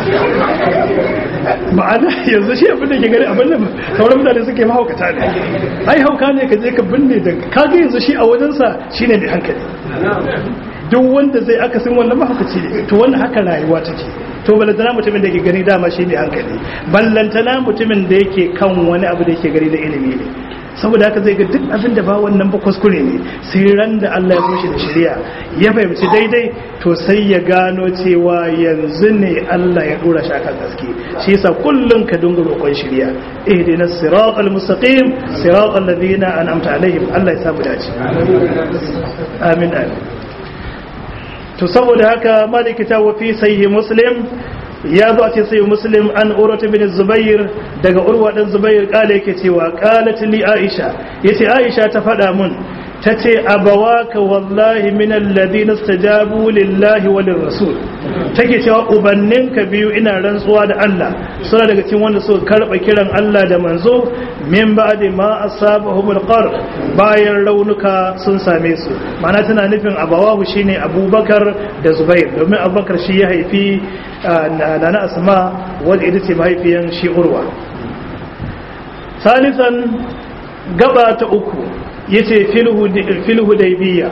ma'ana yanzu shi abin da ke gari abin da sauran mutane suke mahaukata ne ai hauka ne ka je ka binne dankali kaga yanzu shi a wajensa shine mai hankali duk wanda zai akasin wannan mahaukaci ne to wannan haka rayuwa take to ballantana mutumin da ke gani dama shi ne hankali ballantana mutumin da yake kan wani abu da yake gari da ilimi ne saboda haka zai ga duk abin da ba wannan ba kuskure ne sai ran da Allah ya bushe da shari'a ya fahimci daidai to sai ya gano cewa yanzu ne Allah ya dora shi akan gaske shi yasa kullum ka dinga roƙon shari'a ihdina siratal mustaqim siratal ladina an'amta alaihim Allah ya samu dace amin amin to saboda haka maliki ta wafi sahih muslim ya zo a ce sai muslim an urwata bin zubair daga urwa dan zubair kala yake cewa qalat li aisha yace aisha ta faɗa mun tace abawaka wallahi min alladhina istajabu lillahi wa lirrasul take cewa ubanninka biyu ina rantsuwa da Allah suna daga cikin wanda suka karba kiran Allah da manzo min ba'di ma asabahum alqar bayan raunuka sun same su ma'ana tana nufin abawahu shine abubakar da zubair domin abubakar shi ya haifi nana asma wadda ita ce mahaifiyan shi urwa salisan gaba ta uku yace filhu daibiya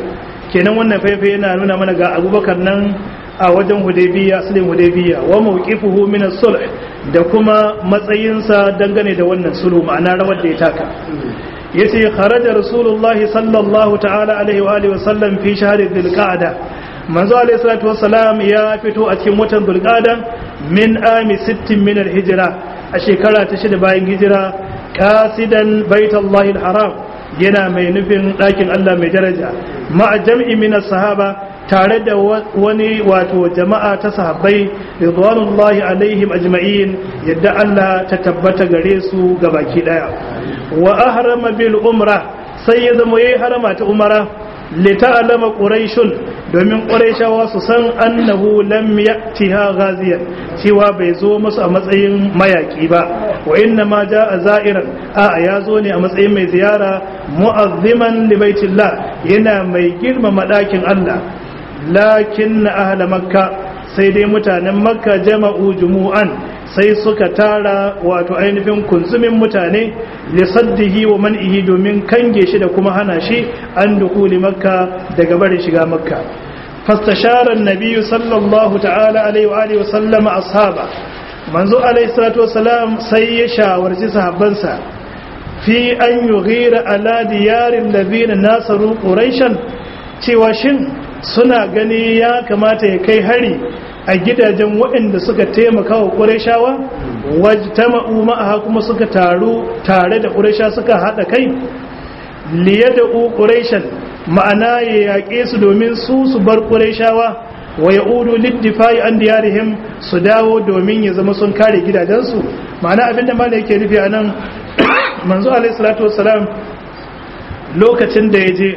kenan wannan faifai yana nuna mana ga abubakar nan a wajen hudaybiya asalin hudaybiya wa mawqifuhu min as-sulh da kuma matsayinsa dangane da wannan sulhu ma'ana rawar da ya taka yace kharaja rasulullahi sallallahu ta'ala alaihi wa alihi wa sallam fi shahri dhulqa'da manzo alaihi salatu wassalam ya fito a cikin watan dhulqa'da min ami 60 min al-hijra a shekara ta shida bayan hijira qasidan baitallahi al-haram yana mai nufin ɗakin Allah mai daraja ma'a jam'i min sahaba tare da wani wato jama'a ta sahabbai ridwanullahi alaihim ajma'in yadda Allah ta tabbata gare su gabaki daya wa ahrama bil umra sai ya zama yayi harama ta umara li ta'lama quraishun domin quraishawa su san annahu lam ya'tiha ghaziyan cewa bai zo musu a matsayin mayaki ba wa inna ma jaa za'iran a ya zo ne a matsayin mai ziyara mu'azziman li baitillah yana mai girmama dakin Allah lakin ahla makka sai dai mutanen makka jama'u jumu'an sai suka tara wato ainihin kunzumin mutane lisaddihi wa man'ihi domin kange shi da kuma hana shi an dukuli makka daga barin shiga makka fastashara nabiyyu sallallahu ta'ala alaihi wa alihi wa sallama ashaba manzo alaihi salatu wasalam sai ya shawarci sahabbansa fi an yughira ala diyarin ladina nasaru quraishan cewa shin suna gani ya kamata ya kai hari a gidajen waɗanda suka taimaka wa ƙurashawa wajtama'u ma'aha kuma suka taru tare da ƙurasha suka haɗa kai liya da ƙurashan ma'ana ya yaƙe su domin su su bar ƙurashawa wa ya udu liddifai an diyarihim su dawo domin ya zama sun kare gidajensu ma'ana abinda ma yake nufi a nan manzo alaihi salatu wasalam lokacin da ya je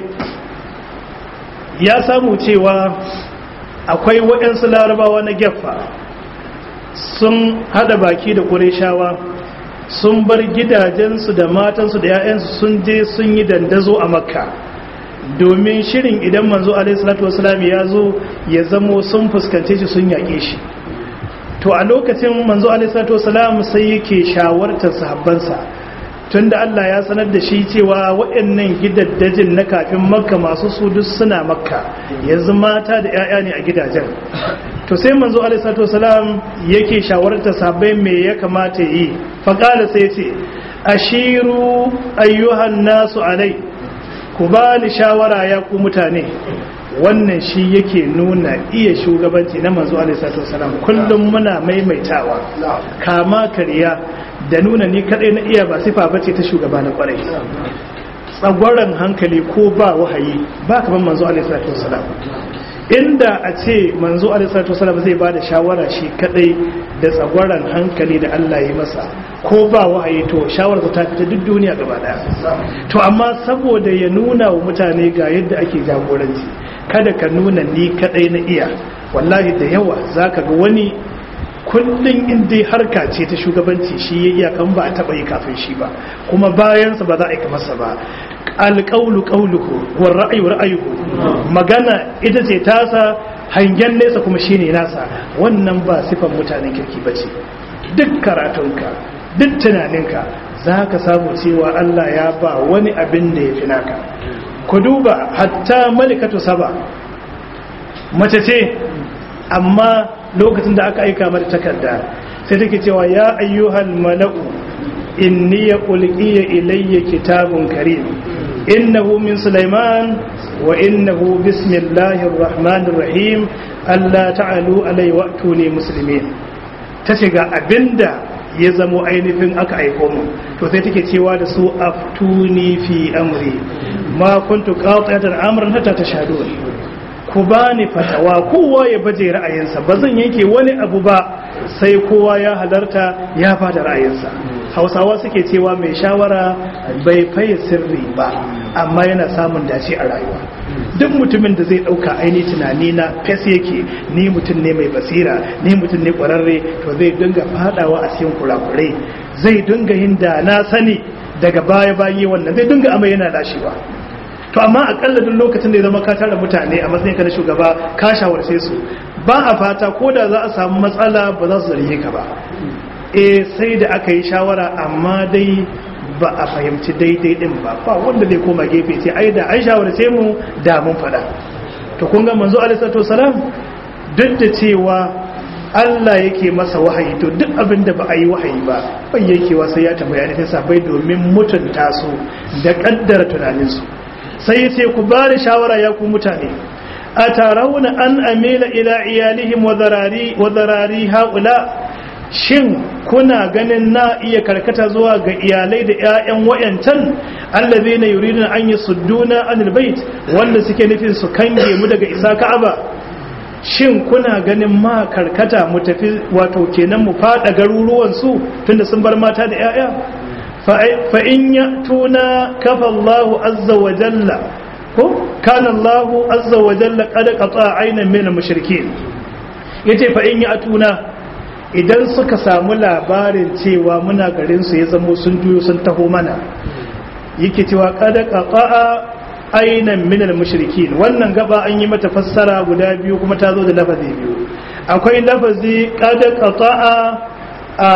ya samu cewa akwai waɗansu larabawa na gefa sun hada baki da ƙureshawa sun bar gidajensu da matansu da 'ya'yansu sun je sun yi dandazo a makka domin shirin idan manzo alaihissalatu wasalam ya zo ya zamo sun fuskance shi sun yaƙe shi to a lokacin manzo alaihissalatu wasalam sai yake shawartar sahabbansa tunda Allah ya sanar da shi cewa waɗannan gidaddajin na kafin makka masu su duk suna makka yanzu mata da 'ya'ya ne a gidajen to sai manzo alaihissalatu wasalam yake shawartar sahabbai me ya kamata yi faƙala sai ce ashiru ayyuhan nasu alai ku ba ni shawara ya ku mutane wannan shi yake nuna iya shugabanci na manzo alaihissalatu wasalam kullum muna maimaitawa kama kariya da nuna ni kadai na iya ba sifa bace ta shugaba na kwarai tsagwaron hankali ko ba wahayi ba kaman manzo alaihi salatu wasalam inda a ce manzo alaihi salatu wasalam zai ba da shawara shi kadai da tsagwaron hankali da Allah ya masa ko ba wahayi to shawarar ta fita duk duniya gaba daya to amma saboda ya nuna wa mutane ga yadda ake jagoranci kada ka nuna ni kadai na iya wallahi da yawa zaka ga wani kullum in dai harka ce ta shugabanci shi ya iya kan ba a taɓa yi kafin shi ba kuma bayansa ba za a yi masa ba alƙaulu ƙauluhu wa ra'ayu ra'ayuhu magana ita ce tasa hangen nesa kuma shi ne nasa wannan ba sifan mutanen kirki ba ce duk karatunka duk tunaninka za ka samu cewa Allah ya ba wani abin da ya fi naka ku duba hatta malikatu saba mace ce amma lokacin da aka aika mata takarda sai take cewa ya ayyuhal mala'u inni ya ulqiya ilayya kitabun karim innahu min sulaiman wa innahu bismillahir rahmanir rahim alla ta'alu alayhi wa atuni muslimin tace ga abinda ya zamo ainihin aka aiko mu to sai take cewa da su aftuni fi amri ma kuntu qati'atan amran hatta tashhadun ku ba ni fatawa kowa ya baje ra'ayinsa ba zan yanke wani abu ba sai kowa ya halarta ya bada ra'ayinsa hausawa suke cewa mai shawara bai faye sirri ba amma yana samun dace a rayuwa duk mutumin da zai dauka aini tunani na fes yake ni mutum ne mai basira ni mutum ne kwararre to zai dinga fadawa a cikin kurakurai zai dinga yin da na sani daga baya bayi wannan zai dinga amai yana lashewa to amma akalla duk lokacin da ya zama ka tara mutane a matsayin ka na shugaba ka shawarce su ba a fata ko da za a samu matsala ba za su zarge ka ba eh sai da aka yi shawara amma dai ba a fahimci daidai din ba ba wanda zai koma gefe ce ai da an shawarce mu da mun faɗa to kun ga manzo alaihi salatu wasalam duk da cewa Allah yake masa wahayi to duk abin da ba a yi wahayi ba bai yake wa sai ya tambaya ne sabai domin mutunta su da kaddara tunaninsu sai ya ce ku bani shawara ya ku mutane a tarauna an amila ila iyalihim wa zarari wa zarari haula shin kuna ganin na iya karkata zuwa ga iyalai da ƴaƴan wayancan allazina yuriduna an yasudduna anil bait wanda suke nufin su kange mu daga isa ka'aba shin kuna ganin ma karkata mu tafi wato kenan mu fada garuruwan su tunda sun bar mata da ƴaƴa fa in yatuna kafa Allahu azza wa jalla ko kana Allahu azza wa jalla qad qata aynan min al-mushrikeen yace fa in yatuna idan suka samu labarin cewa muna garin su ya zamo sun juyo sun taho mana yake cewa qad qata aynan min al-mushrikeen wannan gaba an yi mata fassara guda biyu kuma ta zo da lafazi biyu akwai lafazi qad qata a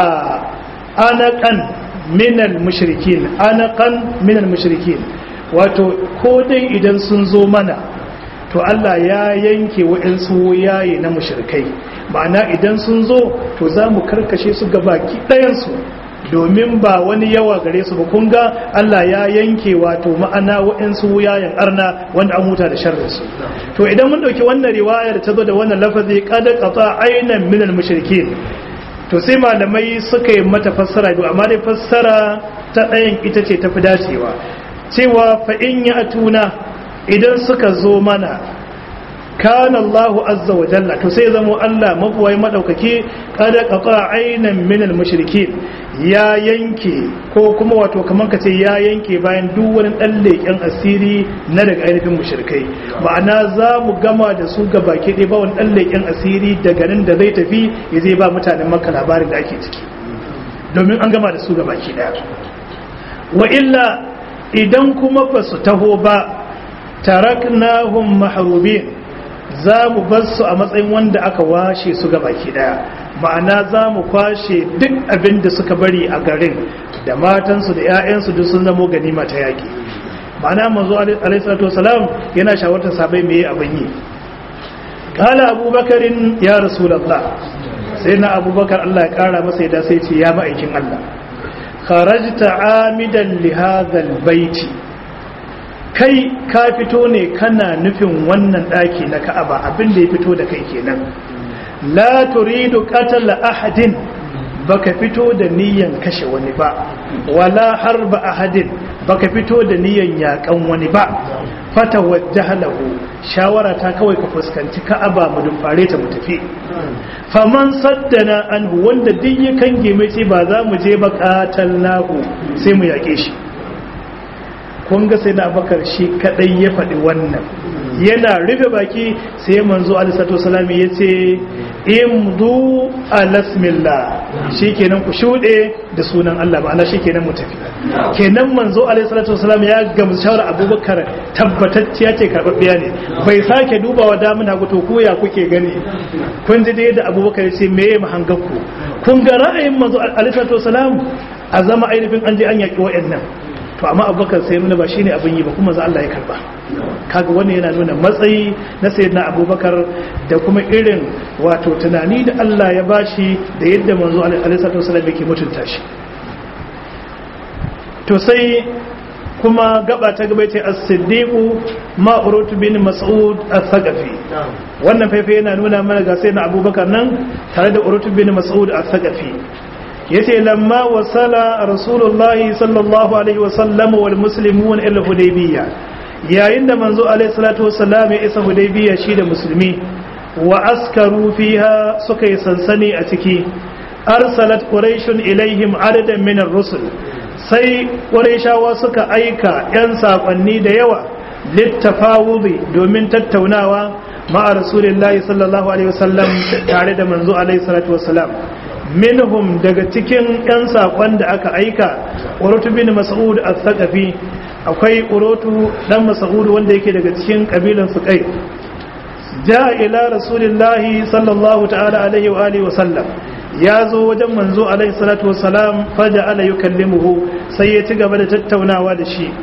anaqan min al-mushrikeen anaqan min al-mushrikeen wato ko dai idan sun zo mana to Allah ya yanke waɗansu yaye na mushrikai ma'ana idan sun zo to za mu karkashe su ga baki ɗayansu domin ba wani yawa gare su ba kun ga Allah ya yanke wato ma'ana waɗansu yayin arna wanda an huta da sharrinsu to idan mun ɗauki wannan riwayar ta zo da wannan lafazi kada qata aynan minal mushrikin to sai malamai suka yi mata fassara biyu amma dai fassara ta ɗayan ita ce tafi dacewa cewa fa'in ya tuna idan suka zo mana kana Allahu azza wa jalla to sai zamo Allah mabuwai madaukake kada qata aynan min al-mushrikin ya yanke ko kuma wato kaman kace ya yanke bayan duk wani dan leken asiri na daga ainihin mushrikai ma'ana za mu gama da su ga baki ɗaya ba wani dan leken asiri daga nan da zai tafi ya zai ba mutanen makka labarin da ake ciki domin an gama da su ga baki ɗaya wa illa idan kuma ba su taho ba taraknahum mahrubin za mu bar su a matsayin wanda aka washe su ga baki daya ma'ana za mu kwashe duk abin da suka bari a garin da matansu da 'ya'yansu duk sun zamo ganima ta yaƙi ma'ana manzo alaihissalatu wasalam yana shawartar sabai mai abin yi kala abubakarin ya rasulallah sai na abubakar allah ya kara masa ya sai ce ya ma'aikin allah kharajta amidan li hadhal baiti kai ka fito ne kana nufin wannan daki na Ka'aba abin da ya fito da kai kenan la turidu qatala ahadin baka fito da niyan kashe wani ba wala harba ahadin baka fito da niyan yakan wani ba fata wajjahalahu shawara ta kawai ka fuskanci Ka'aba mu dumfare ta mu tafi faman saddana anhu wanda duk ya kange mai ce ba za mu je ba qatalnahu sai mu yake shi kun ga sai na abakar shi kadai ya faɗi wannan yana rufe baki sai manzo alisatu salami ya ce imdu alasmillah shi kenan ku shuɗe da sunan Allah ma'ana shi kenan mu tafi kenan manzo alisatu salami ya gamsu shawar abubakar tabbatacciya ce karɓaɓɓiya ne bai sake dubawa damun hagu to koya kuke gani kun ji dai da abubakar ce me ya mahanganku kun ga ra'ayin manzo alisatu salam a zama ainihin an je an yaƙi wa'annan to amma abubakar sai nuna ba shine abin yi ba kuma za Allah ya karba kaga wannan yana nuna matsayi na sayyidina abubakar da kuma irin wato tunani da Allah ya bashi da yadda manzo alaihi salatu wasallam yake mutunta shi to sai kuma gaba ta gaba ce as-siddiqu ma urutu bin mas'ud as-saqafi wannan faifai yana nuna mana ga sayyidina abubakar nan tare da urutu bin mas'ud as-saqafi yace lamma wasala rasulullahi sallallahu alaihi wasallam wal muslimun ila hudaybiyya yayin da manzo alaihi salatu wasallam ya isa hudaybiyya shi da musulmi wa askaru fiha suka yi sansani a ciki arsalat quraishun ilaihim adadan min ar-rusul sai quraishawa suka aika yan sakonni da yawa littafawudi domin tattaunawa ma'a rasulillahi sallallahu alaihi wasallam tare da manzo alaihi salatu wasallam minhum daga cikin 'yan saƙon da aka aika urutu bin mas'ud al-thaqafi akwai urutu dan mas'ud wanda yake daga cikin kabilan suqai ja ila rasulillahi sallallahu ta'ala alaihi wa alihi wa sallam ya zo wajen manzo alaihi salatu wassalam faja ala yukallimuhu sai ya ci gaba da tattaunawa da shi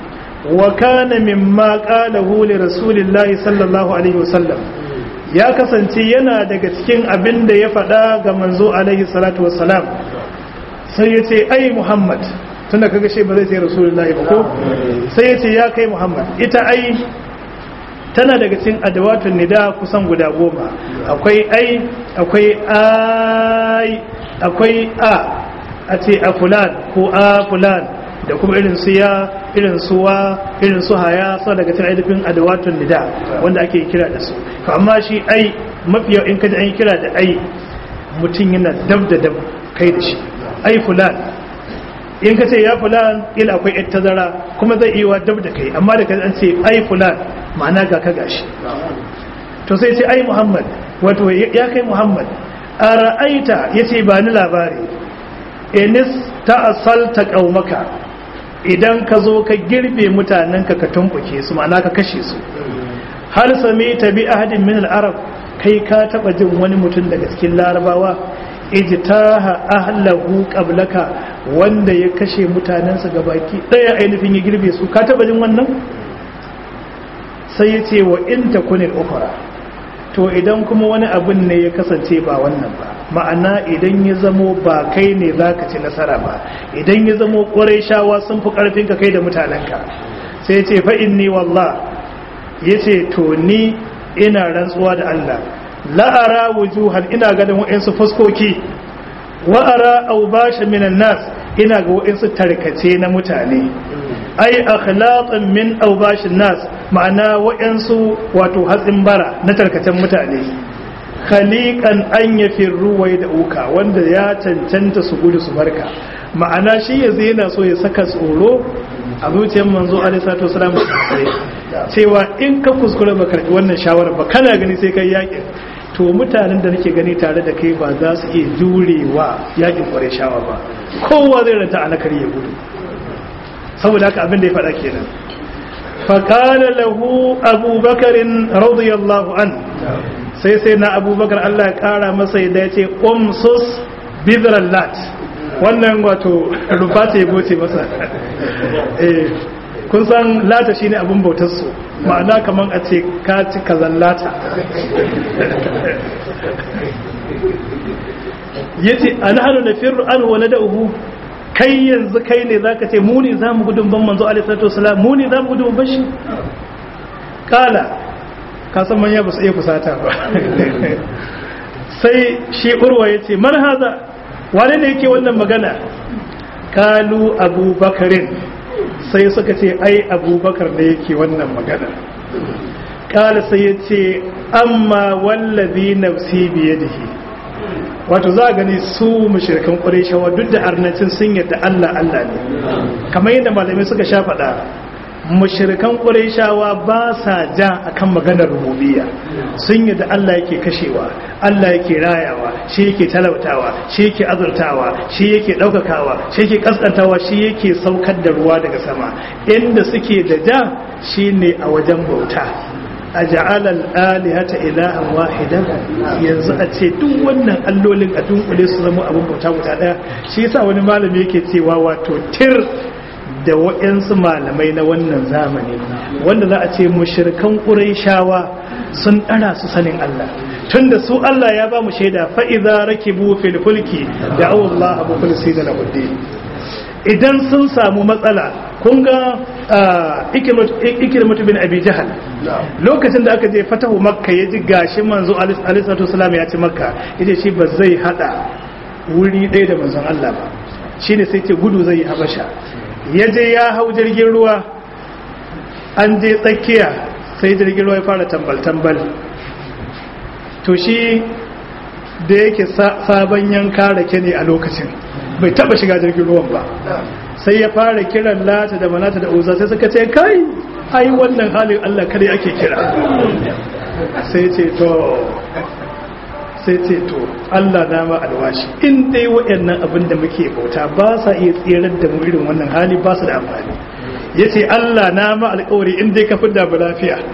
wa kana mimma qalahu li rasulillahi sallallahu alaihi wasallam ya kasance yana daga cikin abin da ya faɗa ga manzo alaihi salatu wassalam sai ya ce ai muhammad tunda kaga shi ba zai ce rasulullahi ba ko sai ya ce ya kai muhammad ita ai tana daga cikin adawatun nida kusan guda goma akwai ai akwai ai akwai a a ce a fulan ko a fulan da kuma irin su ya irin su wa irin su haya sau daga cikin ainihin adawatun nida wanda ake kira da su to amma shi ai mafiya in kaji an yi kira da ai mutum yana dab da dab kai da shi ai fulan in ka ce ya fulan ila akwai yar tazara kuma zai iya dab da kai amma da an ce ai fulan ma'ana ga ka gashi to sai ce ai muhammad wato ya kai muhammad a ra'aita ya ce ba ni labari enis ta asalta ƙaumaka idan ka zo ka girbe mutanenka ka tumɓuke su ma'ana ka kashe su har sami ta bi ahadin min al'arab kai ka taɓa jin wani mutum daga cikin larabawa ijtaha ahlahu qablaka wanda ya kashe mutanensa gabaki ɗaya ainihin ya girbe su ka taɓa jin wannan sai ya ce wa in takunil ukhra to idan kuma wani abin ne ya kasance ba wannan ba ma'ana idan ya zamo ba kai ne za ka ci nasara ba idan ya zamo ƙwarai shawa sun fi ƙarfin ka kai da mutanenka sai ce fa'in ni wallah ya ce to ni ina rantsuwa da Allah la'ara wujuhan ina ganin wa'insu fuskoki wa'ara aubasha minan nas ina ga wa'insu tarkace na mutane ai akhlaqan min aubashin nas ma'ana wa'insu wato hatsin bara na tarkacen mutane khaliqan an yafirru wai da uka wanda ya cancanta su gudu su barka ma'ana shi yanzu yana so ya saka tsoro a zuciyar manzo alaihi salatu wasalam cewa in ka kuskure ba karbi wannan shawara ba kana gani sai kai yakin to mutanen da nake gani tare da kai ba za su iya jurewa yakin kware shawa ba kowa zai ranta alakar ya gudu saboda haka abin da ya faɗa kenan faƙala lahu abubakarin radiyallahu an sai sai na abubakar Allah ya ƙara masa yadda ya ce umsus bidran lat wannan wato rufata ya goce masa kun san lata shine abin bautarsu ma'ana kamar a ce ka ci kazan lata ya ce a nahanu na firru an wane da uhu kai yanzu kai ne za ka ce mu ne za mu gudun ban manzo alisatu wasalam mu ne za mu gudun ban shi kala kasan manya ba su iya kusata ba sai shi urwa ya ce man haza wane ne yake wannan magana kalu abubakarin sai suka ce ai abubakar da yake wannan magana kala sai ya ce amma wallazi nafsi biyadihi wato za a gani su mashirkan ƙwarishawa duk da arnacin sun yadda Allah Allah ne kamar yadda malamai suka sha faɗa mashirkan ƙwarishawa ba sa ja akan maganar rububiyya sun yadda Allah yake kashewa Allah yake rayawa shi yake talautawa shi yake azurtawa shi yake ɗaukakawa shi yake kaskantawa shi yake saukar da ruwa daga sama inda suke da ja shine a wajen bauta a ja'alal alihata ilahan wahidan yanzu a ce duk wannan allolin a dunkule su zama abin bauta guda daya shi yasa wani malami yake cewa wato tir da waɗansu malamai na wannan zamani wanda za a ce mushrikan quraishawa sun ɗara su sanin Allah tunda su Allah ya ba mu shaida fa idza rakibu fil fulki da Allah abu kulsi da lahuddin idan sun samu matsala kun ga ikirmatu bin abi jahal lokacin da aka je fatahu makka ya ji gashi manzo alisatu salam ya ci makka ya ce shi ba zai hada wuri ɗaya da manzon Allah ba shi ne sai ce gudu zai yi habasha ya je ya hau jirgin ruwa an je tsakiya sai jirgin ruwa ya fara tambal-tambal to shi da yake sabon yanka rake ne a lokacin bai taba shiga jirgin ruwan ba sai ya fara kiran lata da manata da uza sai suka ce kai ai wannan halin Allah kare ake kira sai ce to sai ce to Allah na ma alwashi in dai waɗannan abin da muke bauta ba sa iya tsirar da mu irin wannan hali ba su da amfani yace Allah na ma alƙawari in dai ka fidda mu lafiya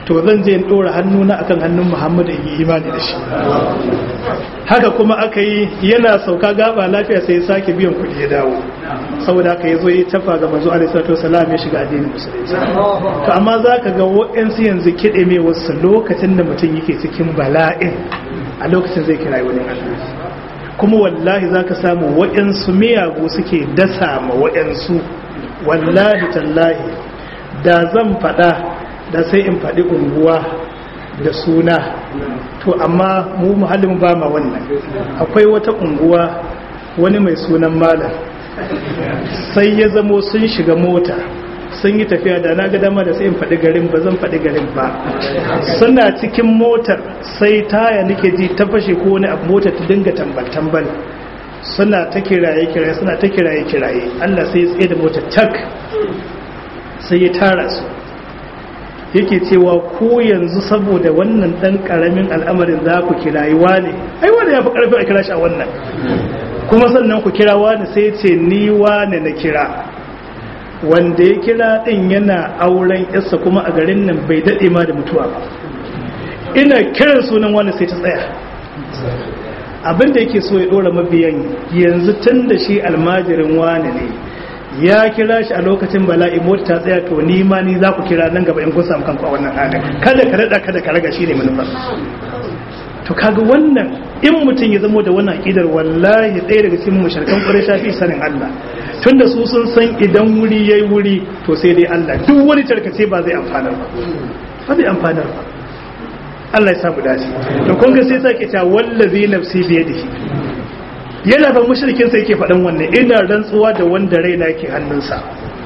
to zan je in ɗora hannuna akan hannun muhammadu in yi imani da shi haka kuma aka yi yana sauka gaba lafiya sai ya sake biyan kuɗi ya dawo saboda haka ya zo ya tafa ga manzo alaihi salatu wasalam ya shiga addinin musulunci to amma za ka ga wa'ansu yanzu kiɗe mai wasu lokacin da mutum yake cikin bala'in a lokacin zai kira wani Allah kuma wallahi za ka samu wa'ansu miyagu suke dasa ma wa'ansu wallahi tallahi da zan faɗa da sai in faɗi unguwa da suna to amma mu muhallin ba ma wannan akwai wata unguwa wani mai sunan malam sai ya zamo sun shiga mota sun yi tafiya da na ga dama da sai in faɗi garin ba zan faɗi garin ba suna cikin motar sai taya nake ji ta fashe ko wani abu motar ta dinga tambal-tambal suna ta kiraye-kiraye suna ta kiraye-kiraye Allah sai ya tsaye da motar tak sai ya tara su yake cewa ko yanzu saboda wannan dan karamin al'amarin za ku kirayi wane ai wanda ya fi karfi a kira shi a wannan kuma sannan ku kira wane sai ce ni wane na kira wanda ya kira din yana auren yarsa kuma a garin nan bai daɗe ma da mutuwa ba ina kiran sunan wani sai ta tsaya abinda yake so ya ɗora mabiyan yanzu tun da shi almajirin wane ne ya kira shi a lokacin bala'i mota ta tsaya to ni ma ni za ku kira nan gaba in kun samu kanku a wannan halin kada ka rada kada ka raga shine manufar to kaga wannan in mutum ya zamo da wannan aqidar wallahi ɗaya daga cikin mushrikan quraysha fi sanin Allah tunda su sun san idan wuri yayi wuri to sai dai Allah duk wani tarkace ba zai amfana ba ba zai amfana ba Allah ya samu dace to kun ga sai sake ta wallazi nafsi biyadihi yana ba mushrikin sai yake faɗan wannan ina rantsuwa da wanda raina yake hannunsa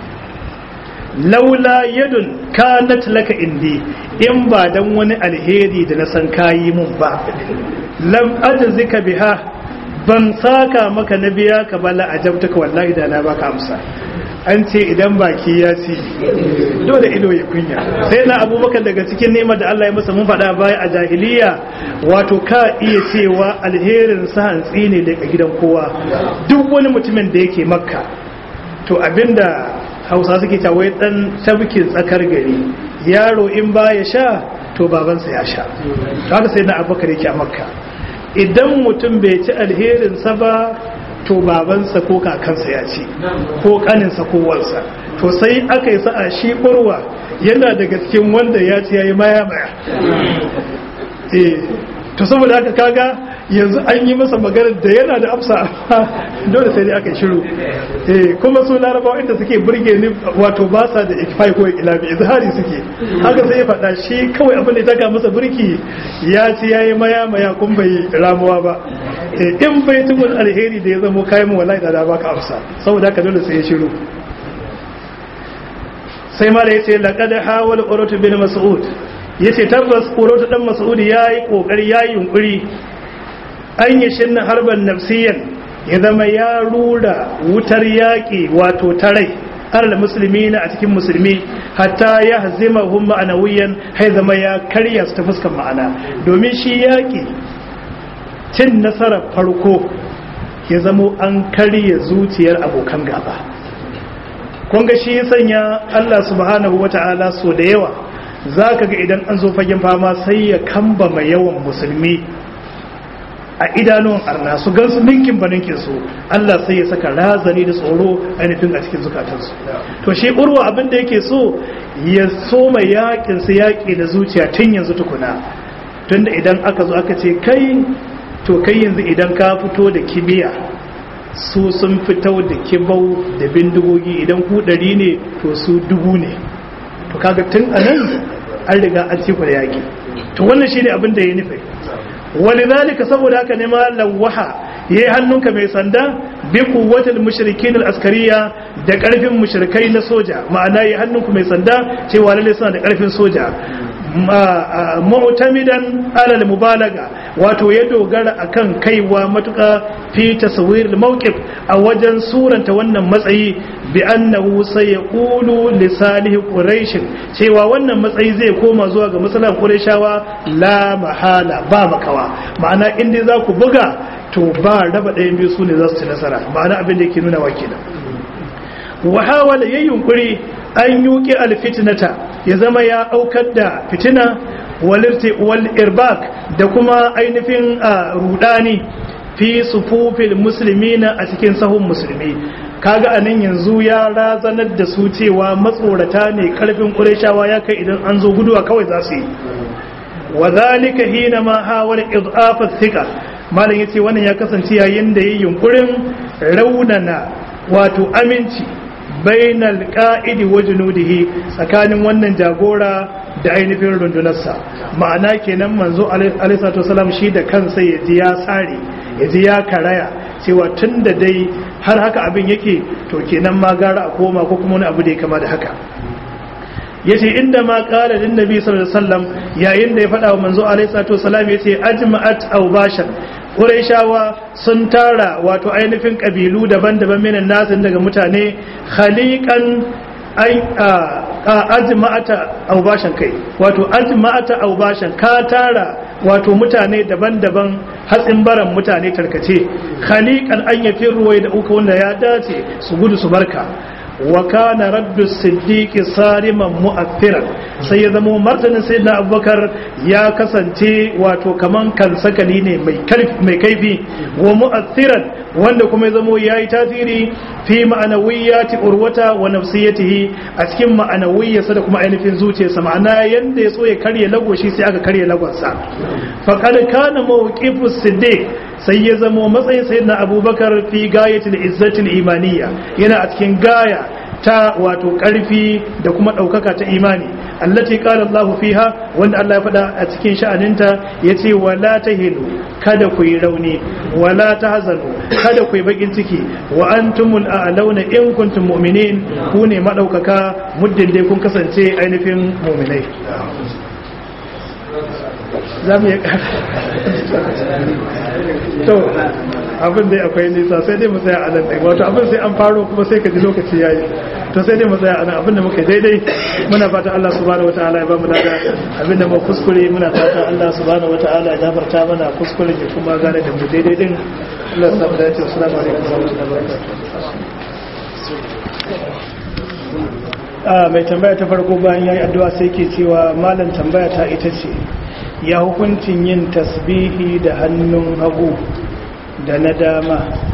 laula yadun kanat laka indi in ba dan wani alheri da na san kayi mun ba lam ajzika biha ban saka maka na biya ka bala ajabtaka wallahi da na baka amsa an ce idan baki ya ci dole ido ya kunya sai na abubakar daga cikin neman da Allah ya masa mun faɗa baya a jahiliya wato ka iya cewa alherin sa hantsi ne daga gidan kowa duk wani mutumin da yake makka to abinda hausa suke ta wai dan tabkin tsakar gari yaro in ba ya sha to babansa ya sha to haka sai na abubakar yake a makka idan mutum bai ci alherinsa ba to babansa ko kakansa ya ci ko kaninsa ko wansa to sai aka yi sa'a shi kurwa yana daga cikin wanda ya ci ya yi maya maya to saboda haka kaga yanzu an yi masa maganar da yana da amsa dole sai dai aka shiru eh kuma su larabawa inda suke burge ni wato ba sa da ikfai ko ilabi izhari suke haka sai ya faɗa shi kawai abin da ya taka masa burki ya ci yayi maya maya kun bai ramuwa ba in bai tukun alheri da ya zamo kayan mu wallahi da da baka amsa saboda haka dole sai ya shiru sai ma da yace laqad hawala uratu bin mas'ud yace tabbas uratu dan mas'ud yayi kokari yayi yunkuri an yi shinna harban nafsiyan ya zama ya rura wutar yaƙi wato tarai har da musulmi na a cikin musulmi hatta ya hazima hun ma'anawiyan hai zama ya karya su ta fuskan ma'ana domin shi yaƙi cin nasarar farko ya zamo an karya zuciyar abokan gaba kunga shi ya sanya Allah subhanahu wata'ala so da yawa za ka ga idan an zo fagen fama sai ya kamba mai yawan musulmi a idanun arna su gan su ninkin ba ninkin su Allah sai ya saka razani da tsoro ainihin a cikin zukatansu to shi urwa abin da yake so ya so mai yakin su yaki da zuciya tun yanzu tukuna tunda idan aka zo aka ce kai to kai yanzu idan ka fito da kibiya su sun fito da kibau da bindigogi idan ku ɗari ne to su dubu ne to kaga tun anan an riga an ci da yaki to wannan shine abin da ya nufi ولذلك saboda haka ne ma lawaha yayi hannunka mai sanda bi quwwatil mushrikin al-askariya da karfin mushrikai na soja ma'ana yayi hannunku mai sanda cewa lalle suna da karfin soja mu'tamidan ala al-mubalaga wato ya dogara akan kaiwa matuka fi taswir al-mawqif a wajen suranta wannan matsayi bi annahu sayaqulu li salih quraish cewa wannan matsayi zai koma zuwa ga musulman qurayshawa la mahala ba makawa ma'ana in dai za ku buga to ba raba ɗayan biyu su ne za su ci nasara ma'ana abin da yake nuna wa kenan wa hawala yayin yunkuri an yuki alfitnata ya zama ya aukar da fitina wal irbak da kuma ainihin rudani fi sufufil muslimina a cikin sahun musulmi kaga anan yanzu ya razanar da su cewa matsorata ne karfin ƙureshawa ya kai idan an zo guduwa kawai za su yi wa zalika hina ma hawala idhafa thika malam yace wannan ya kasance yayin da yayin yunkurin raunana wato aminci bainal qa'idi wa junudihi tsakanin wannan jagora da ainihin rundunarsa ma'ana kenan manzo alaihi salatu wasalam shi da kansa ya ji ya tsare ya ji ya karaya cewa tun da dai har haka abin yake to kenan ma gara a koma ko kuma wani abu da ya kama da haka yace inda ma qala lin nabi sallallahu alaihi wasallam yayin da ya faɗa wa manzo alaihi salatu wasalam yace ajma'at aw bashan Qurayshawa sun tara wato ainihin kabilu daban-daban minan nasin daga mutane khaliqan ai ajma'ata aw bashan kai wato ajma'ata aw bashan ka tara wato mutane daban-daban hatsin baran mutane tarkace khaliqan an yafi ruwai da uku wanda ya dace su gudu su barka wa kana raddu siddiqi sariman mu'affiran sai ya zama martanin sayyidina abubakar ya kasance wato kaman kan sakali ne mai mai kaifi wa mu'affiran wanda kuma ya zama yayi tasiri fi ma'anawiyyati urwata wa nafsiyatihi a cikin ma'anawiyyarsa da kuma ainihin zuciyarsa ma'ana yanda ya so ya karye lagoshi sai aka karye lagonsa faqad kana mawqifu siddiq sai ya zamo matsayin sayyidina abubakar fi gayatul izzatil imaniya yana a cikin gaya ta wato karfi da kuma daukaka ta imani allati qala Allah fiha wanda Allah ya faɗa a cikin sha'aninta yace wala tahinu kada ku yi rauni wala tahzanu kada ku yi bakin ciki wa antumul a'launa in kuntum mu'minin ku ne madaukaka muddin dai kun kasance ainihin mu'minai za mu yi to abin dai akwai nisa sai dai mu tsaya a nan ɗai wato abin sai an faro kuma sai ka ji lokaci ya yi to sai dai mu tsaya a nan abin da muka daidai muna fata Allah subhanahu wataala ya ba mu lada abin da mu kuskure muna fata Allah subhanahu wataala ya gafarta mana kuskure ya kuma gane da mu daidai din Allah ya samu dace assalamu alaikum wa rahmatullahi wa barakatuh mai tambaya ta farko bayan yayi addu'a sai ke cewa malam tambaya ta ita ce ya hukuncin yin tasbihi da hannun hagu da na dama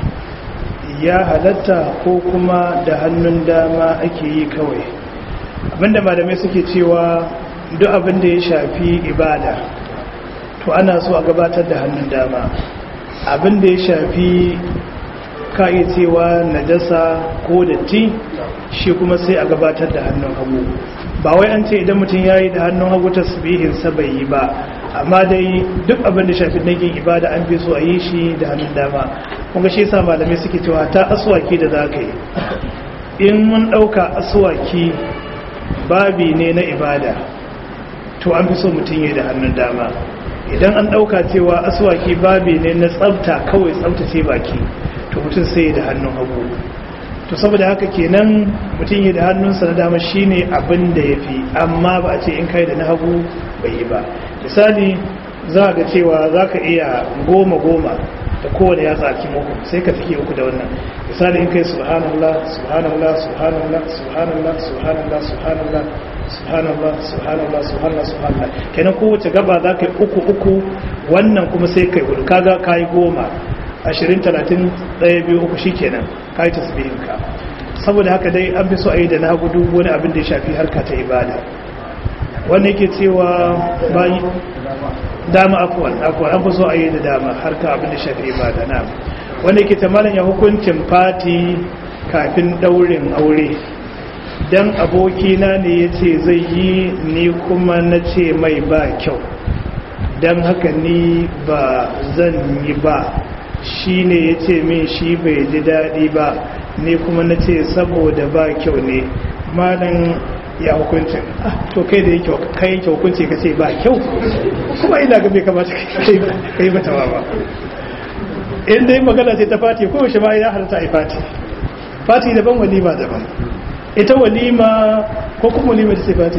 ya halatta ko kuma da hannun dama ake yi kawai abinda malamai suke cewa duk abinda ya shafi ibada to ana so a gabatar da hannun dama abinda ya shafi ka iya cewa najasa ko datti shi kuma sai a gabatar da hannun hagu ba wai an ce idan mutum ya yi da hannun hagu tasbihinsa bai yi ba amma dai duk abin da shafi nagin ibada an fi so a yi shi da hannun dama kuma shi yasa malamai suke cewa ta aswaki da za ka yi in mun ɗauka aswaki babi ne na ibada to an fi so mutum yi da hannun dama idan an ɗauka cewa aswaki babi ne na tsabta kawai tsabtace baki to mutum sai da hannun hagu to saboda haka kenan mutum yi da hannunsa na dama shine abin da ya fi amma ba a ce in kai da na hagu bai yi ba misali za ga cewa za ka iya goma goma da kowane ya tsaki muku sai ka take uku da wannan misali in kai subhanallah subhanallah subhanallah subhanallah subhanallah subhanallah subhanallah subhanallah subhanallah subhanallah kenan kowace gaba za ka yi uku uku wannan kuma sai kai hudu kaga ka yi goma ashirin talatin ɗaya biyu uku shi kenan ka yi tasbihinka saboda haka dai an fi so a yi da na gudu wani abin da ya shafi harka ta ibada wanda yake cewa bayi dama afuwan afuwan an fi so a yi da dama harka abin da shafi ibada na wanda yake tamalin ya hukuncin fati kafin daurin aure dan abokina ne ya ce zai yi ni kuma na ce mai ba kyau don haka ni ba zan yi ba shi ne ya ce min shi bai ji daɗi ba ni kuma na ce saboda ba kyau ne malam ya hukuncin to kai da yake kai yake hukunci ka ce ba kyau kuma ina ga bai kamata ka yi mata ba in dai magana ce ta fati ko shi ma ya halatta a fati fati daban walima daban ita walima ko kuma walima ta ce fati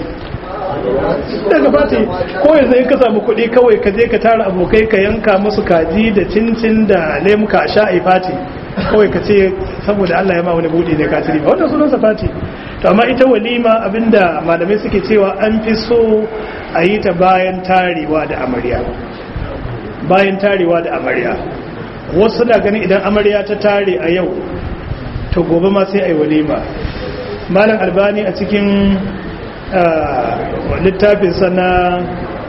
daga fati ko yanzu in ka samu kuɗi kawai ka je ka tara abokai ka yanka musu kaji da cincin da lemuka a sha a fati kawai ka ce saboda Allah ya ma wani buɗe ne ka tiri ba wannan sunansa fati to amma ita walima abinda malamai suke cewa an fi so a yi ta bayan tarewa da amarya bayan tarewa da amarya wasu na ganin idan amarya ta tare a yau to gobe ma sai a yi walima malam albani a cikin littafin sana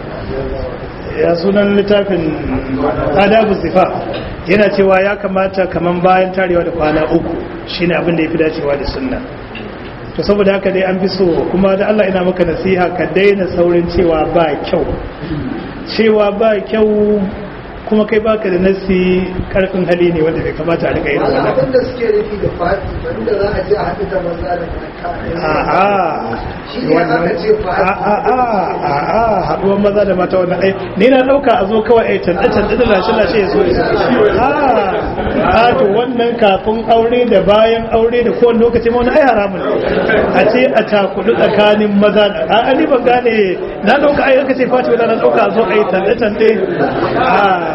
ya sunan littafin adabu zifa yana cewa ya kamata kaman bayan tarewa da kwana uku shine abin da ya fi dacewa da sunna to saboda haka dai an fi so kuma da Allah ina maka nasiha ka daina saurin cewa ba kyau cewa ba kyau kuma kai baka da nasi karfin hali ne wanda bai kamata a rika yin wannan abin da suke nufi da fati wanda za a je a haɗu da maza da mata a'a shi ne aka ce fati a'a a'a haduwar maza da mata wannan ai ni na dauka a zo kawai ai tanda tanda da lashe lashe ya so a a to wannan kafin aure da bayan aure da kowane lokaci ma wani ai haramun ne a ce a takudu tsakanin maza da a ni ban gane na dauka ai aka ce fati wala na dauka a zo ai tanda tanda a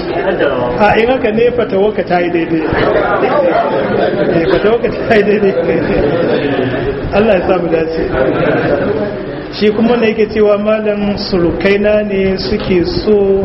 a in haka ne fatawarka ta yi daidai eh fatawarka ta yi daidai Allah ya samu dace shi kuma ne yake cewa malam surukaina ne suke so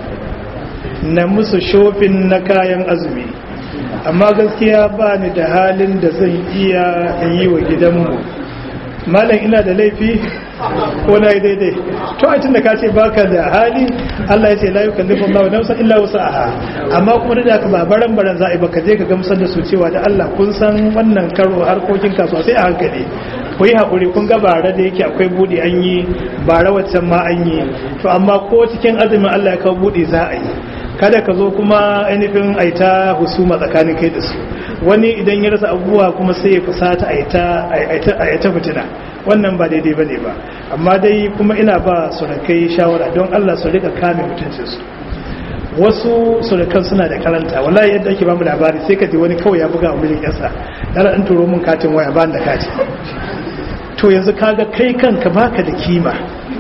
na musu shofin na kayan azumi amma gaskiya ba ni da halin da zan iya yi wa gidanmu malam ina da laifi ko na yi daidai to a da ka ce baka da hali Allah ya ce la yukallifu Allahu nafsan illa wus'aha amma kuma da ka ba baran baran za a yi baka je ka gamsar da su cewa da Allah kun san wannan karo harkokin kasuwa sai a hankali ku yi haƙuri kun ga bara da yake akwai buɗe an yi bara waccan ma an yi to amma ko cikin azumin Allah ya kawo buɗe za a yi kada ka zo kuma ainihin aita husuma tsakanin kai da su wani idan ya rasa abubuwa kuma sai ya fusata a ta fitina wannan ba daidai bane ba amma dai kuma ina ba surakai shawara don Allah su rika kame mutuncinsu wasu surukan suna da karanta wallahi yadda ake bamu labari sai ka ji wani kawai ya buga wa mijin yasa dala an turo mun katin waya ba da kati to yanzu kaga kai kanka baka da kima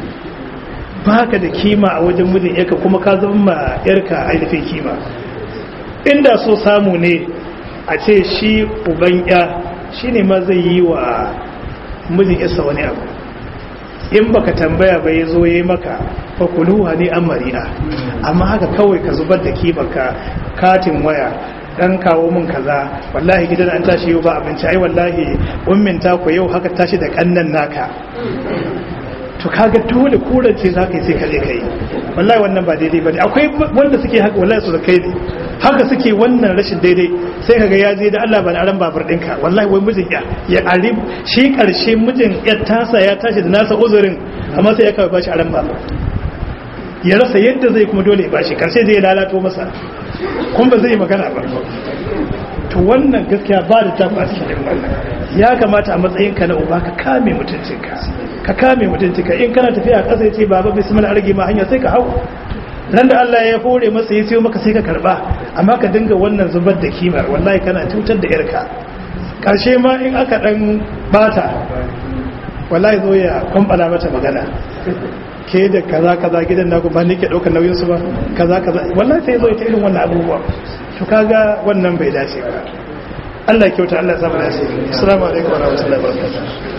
baka da kima a wajen mijin yarka kuma ka zama ma yarka ainihin kima inda so samu ne a ce shi uban ya shine ma zai yi wa mijin yarsa wani abu in baka tambaya ba ya zo ya yi maka fakuluha ne an mari'a amma haka kawai ka zubar da kimanka katin waya dan kawo min kaza wallahi gidan an tashi yau ba abinci ai wallahi ummin ta ku yau haka tashi da kannan naka to kaga dole kurance za ka yi sai ka je kai wallahi wannan ba daidai bane akwai wanda suke haka wallahi su da kai ne haka suke wannan rashin daidai sai kaga ya je da Allah ba aran babur ɗinka wallahi wai mijin ya ya arib shi karshe mijin ya tasa ya tashi da nasa uzurin amma sai ya kawai bashi aran babur ya rasa yadda zai kuma dole ya bashi karshe zai lalato masa kuma ba zai magana ba to wannan gaskiya ba da tafi a cikin wannan ya kamata a matsayinka na uba ka kame mutuncinka ka kame mutuncinka in kana tafiya a ƙasa ya ce baba bismillah arge ma hanya sai ka hau nan da Allah ya hore masa ya siyo maka sai ka karba amma ka dinga wannan zubar da kimar wallahi kana cutar da yarka karshe ma in aka dan bata wallahi zo ya kwambala mata magana ke da kaza kaza gidan naku ba ne ke daukar nauyin su ba kaza kaza wallahi sai zo ya ta irin wannan abubuwa to kaga wannan bai dace ba Allah ya kyauta Allah ya samu dace assalamu alaikum wa rahmatullahi wa barakatuh